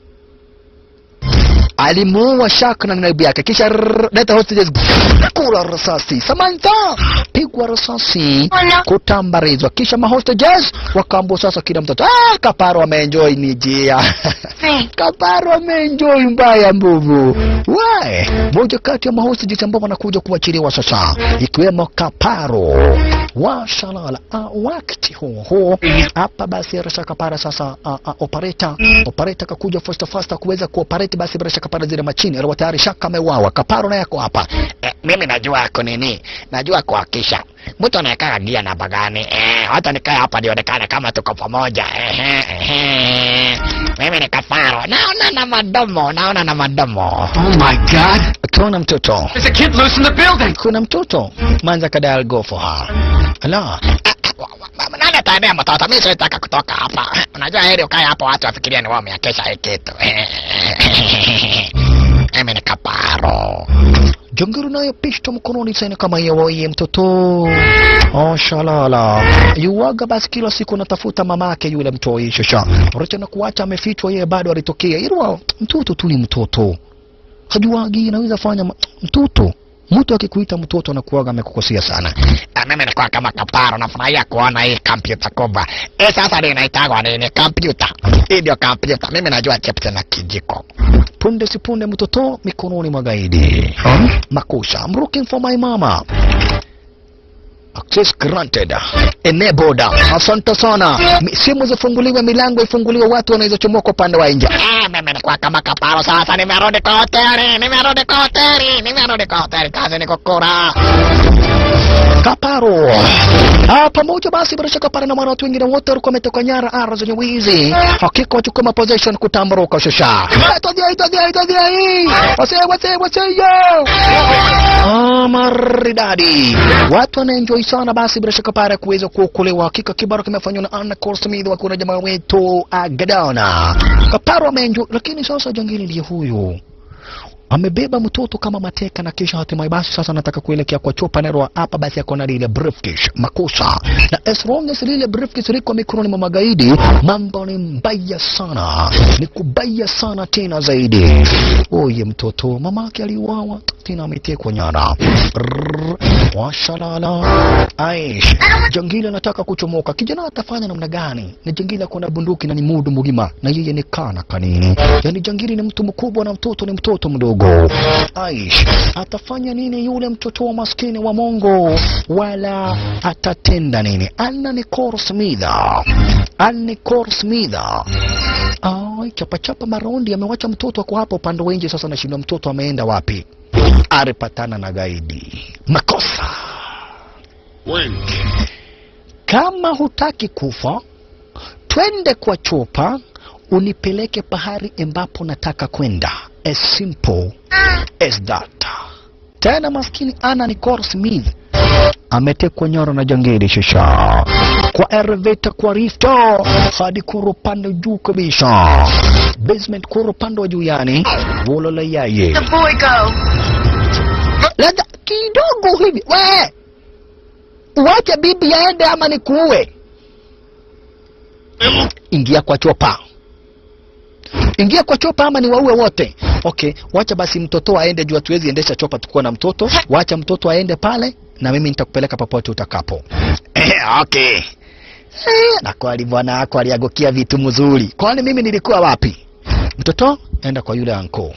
alimuua Shak na naibu yake, kisha rrrr, leta hostages, kula risasi. Samantha pigwa risasi, kutambarizwa, kisha mahostages wakaambua sasa kila mtoto ah, Kaparo ameenjoy ni jia Kaparo ameenjoy mbaya mbuvu. Wae, moja kati ya mahostages ambao wanakuja kuachiliwa sasa, ikiwemo Kaparo washalala ah, wakati huo huo hapa basi bila shaka para sasa uh, uh, operator operator kakuja fasta fasta kuweza kuoperate basi bila shaka kuweka pale zile machini alikuwa tayari shaka ameuawa kaparo naye ako hapa Eh, mimi najua ako nini, najua kuhakisha mtu anayekaa gia namba gani. Eh, hata nikae hapa nionekane kama tuko pamoja. Ehe, ehe. Mimi ni kafaro, naona na madomo, naona na madomo. oh my god akiona mtoto There's a kid loose in the building kuna mtoto manza kadal go for her ala Nani ataendea mtoto? Mimi sitaka kutoka hapa. Unajua heri ukae hapa, watu wafikiria ni wao umeakesha hii kitu. Mimi ni kaparo. Jongero naye pishto mkononi tena kama yewoye mtoto oh, shalala yuwaga basi kila siku natafuta mamake yule mtoi shasha richa na kuacha amefichwa yeye bado alitokea irwa mtoto tu ni mtoto hajuagi inaweza fanya ma- mtoto mtu akikuita mtoto anakuwaga amekukosea sana Ah, Mimi nilikuwa kama kaparo, nafurahia kuona hii kompyuta kubwa. Eh, sasa ndio inaitagwa nini? Kompyuta. Hii ndio kompyuta. Mimi najua chips na kijiko. punde si punde mtoto mikononi mwa gaidi makusha I'm looking for my mama access granted enabled asante sana Mi- simu zifunguliwe milango ifunguliwe watu wanaweza chomoka upande wa nje Ah, mimi nilikuwa kama kaparo, sasa nimerudi kwa hoteli, nimerudi kwa hoteli, nimerudi kwa hoteli. Kazi ni kukura. kaparo ah, pamoja basi bila shaka pale na mwana watu wengine wote walikuwa wametoka nyara ara zenye wizi hakika wachukua maposition kutamburuka shusha itadia itadia itadia hii wase wase wase yo ah, maridadi watu wanaenjoy sana basi bila shaka pale kuweza kuokolewa hakika kibaro kimefanywa na Anna Corsmith wakiwa na jamaa wetu Agadona kaparo ameenjoy lakini sasa jangili ndiye huyu amebeba mtoto kama mateka na kisha hatimaye basi sasa anataka kuelekea kwa chopa nerwa hapa basi ako na lile briefcase makosa na as long as lile briefcase liko mikononi mwa magaidi mambo ni mbaya sana ni kubaya sana tena zaidi oye mtoto mamake aliuawa tena ametekwa nyara Rrrr, washalala aish jangili anataka kuchomoka kijana atafanya namna gani ni jangili ako na bunduki na ni mudu mugima na yeye ni kana kanini yani jangili ni mtu mkubwa na mtoto ni mtoto mdogo aish atafanya nini yule mtoto wa maskini wa mongo wala atatenda nini anna ni korsmidha anni korsmidha Ai, chapachapa marondi amewacha mtoto ako hapa upande wa nje sasa nashindwa mtoto ameenda wapi aripatana na gaidi makosa kama hutaki kufa twende kwa chopa unipeleke pahari ambapo nataka kwenda as simple as that tena maskini ana ni Cor Smith ametekwa nyara na jangili shisha kwa elevator kwa rifto hadi kuro pande juu kabisa basement kuro pande wa juu yani wolola yaye The boy go. labda kidogo hivi we uwache bibi yaende ama nikuue ingia kwa chopa ingia kwa chopa ama ni waue wote okay wacha basi mtoto aende juu hatuwezi endesha chopa tukuwa na mtoto wacha mtoto aende pale na mimi nitakupeleka popote utakapo okay Eh, na kweli bwana wako aliagukia vitu mzuri kwani mimi nilikuwa wapi mtoto enda kwa yule anko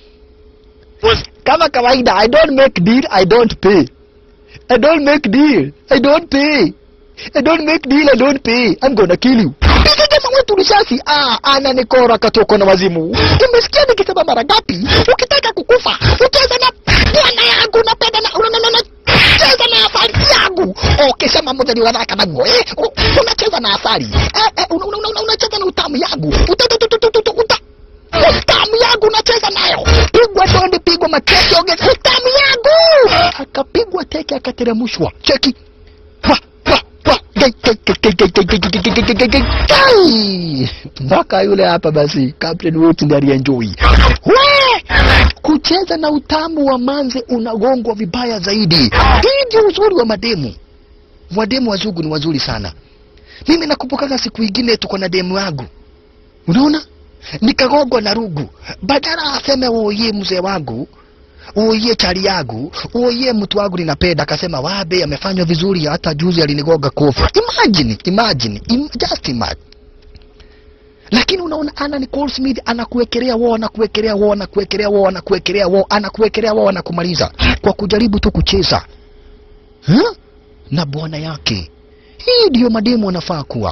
kama kawaida i don't make deal i don't pay i don't make deal i don't pay i don't make deal i don't pay i'm gonna kill you piga jamaa wetu risasi ah ana nikora katoko na wazimu umesikia nikisema mara ngapi ukitaka kukufa ucheze na bwana yangu napenda na una- una- una- cheza na asali yangu okay sema moja ni wadhaka nago eh u- unacheza na asali eh, eh una- una- una- unacheza na utamu yangu uta, uta, uta, uta, uta, uta. utamu yangu unacheza nayo pigwa dondi pigwa mateke ongeza utamu yangu akapigwa teke akateremshwa cheki Wa, wa, wa. Gai, gai, gai, gai, gai, gai, gai, gai, gai, gai, gai, gai, gai. mpaka yule hapa basi captain wote ndiye alienjoy we kucheza na utamu wa manze unagongwa vibaya zaidi hii ndio uzuri wa mademu wademu wazungu ni wazuri sana mimi nakumbukaga siku ingine tuko na demu yangu unaona nikagongwa na rugu badala aseme uoye mzee wangu uoye chali yangu uoye mtu wangu ninapenda akasema wabe amefanywa vizuri hata juzi alinigonga kofi imagine imagine im, just imagine lakini unaona ana Nicole Smith anakuwekelea wao anakuwekelea wao anakuwekelea wao anakuwekelea wao anakuwekelea wao anakumaliza kwa kujaribu tu kucheza huh? na bwana yake hii ndiyo mademu wanafaa kuwa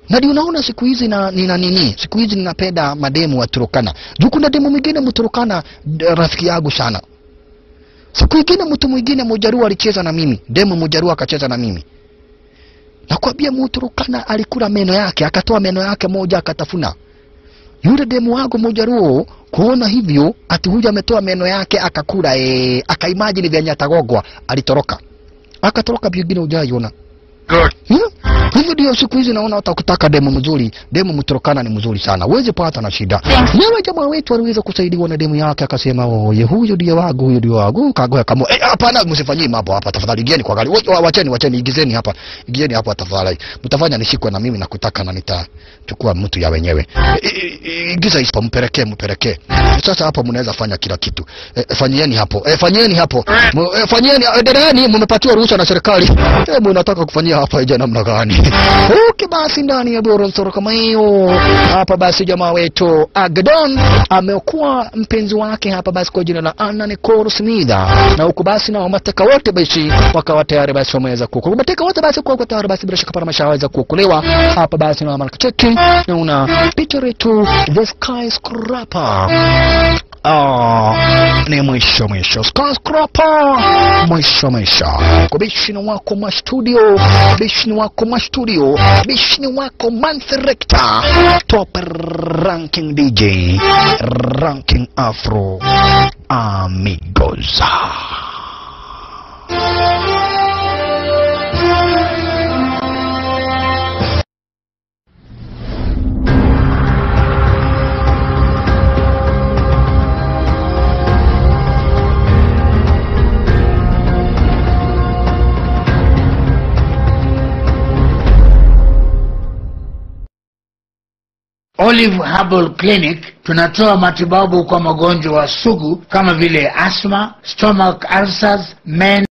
na ndio unaona siku hizi na nina nini siku hizi ninapenda mademu wa Turukana juu kuna demu mwingine mturukana d- rafiki yangu sana siku ingine mtu mwingine mujarua alicheza na mimi demu mujarua akacheza na mimi nakwambia muturukana alikula meno yake akatoa meno yake moja akatafuna yule demu wangu mujaruo kuona hivyo ati huyu ametoa meno yake akakula ee, akaimajini vyenye atagogwa alitoroka akatoroka vingine ujaiona Hmm? hivyo ndio siku hizi naona hata ukitaka demu mzuri demu mturukana ni mzuri sana uweze pata na shida nyewe jamaa wetu aliweza kusaidiwa na demu yake akasema oye huyu ndio wangu huyu ndio wangu kagoya kama eh hapana msifanyie mambo hapa tafadhali igeni kwa gari Wa- wacheni wacheni igizeni hapa igizeni hapa tafadhali mtafanya nishikwe na mimi nakutaka na nitachukua mtu ya wenyewe I- i- i- igiza hapa mpelekee mpelekee sasa hapo mnaweza fanya kila kitu eh, fanyieni hapo eh, fanyieni hapo Mu- eh, fanyieni endeleeni mmepatiwa ruhusa na serikali eh, mnataka kufanyia hapa ije namna gani okay basi ndani ya bora nsoro kama hiyo hapa basi jamaa wetu Agdon ameokuwa mpenzi wake hapa basi kwa jina la Anna Nicole Smida na huku basi na mateka wote basi wakawa tayari basi wameweza kuokolewa mateka wote basi kwa tayari basi bila shaka para mashaweza kuokolewa hapa basi na mara cheki na una picha yetu the skyscraper Ah, ni mwisho mwisho skyscraper mwisho mwisho kubishini wako mwa studio bishini wako mwa studio bishini wako manserekta top ranking dj ranking afro amigos Olive Herbal Clinic tunatoa matibabu kwa magonjwa sugu kama vile asthma, stomach ulcers, men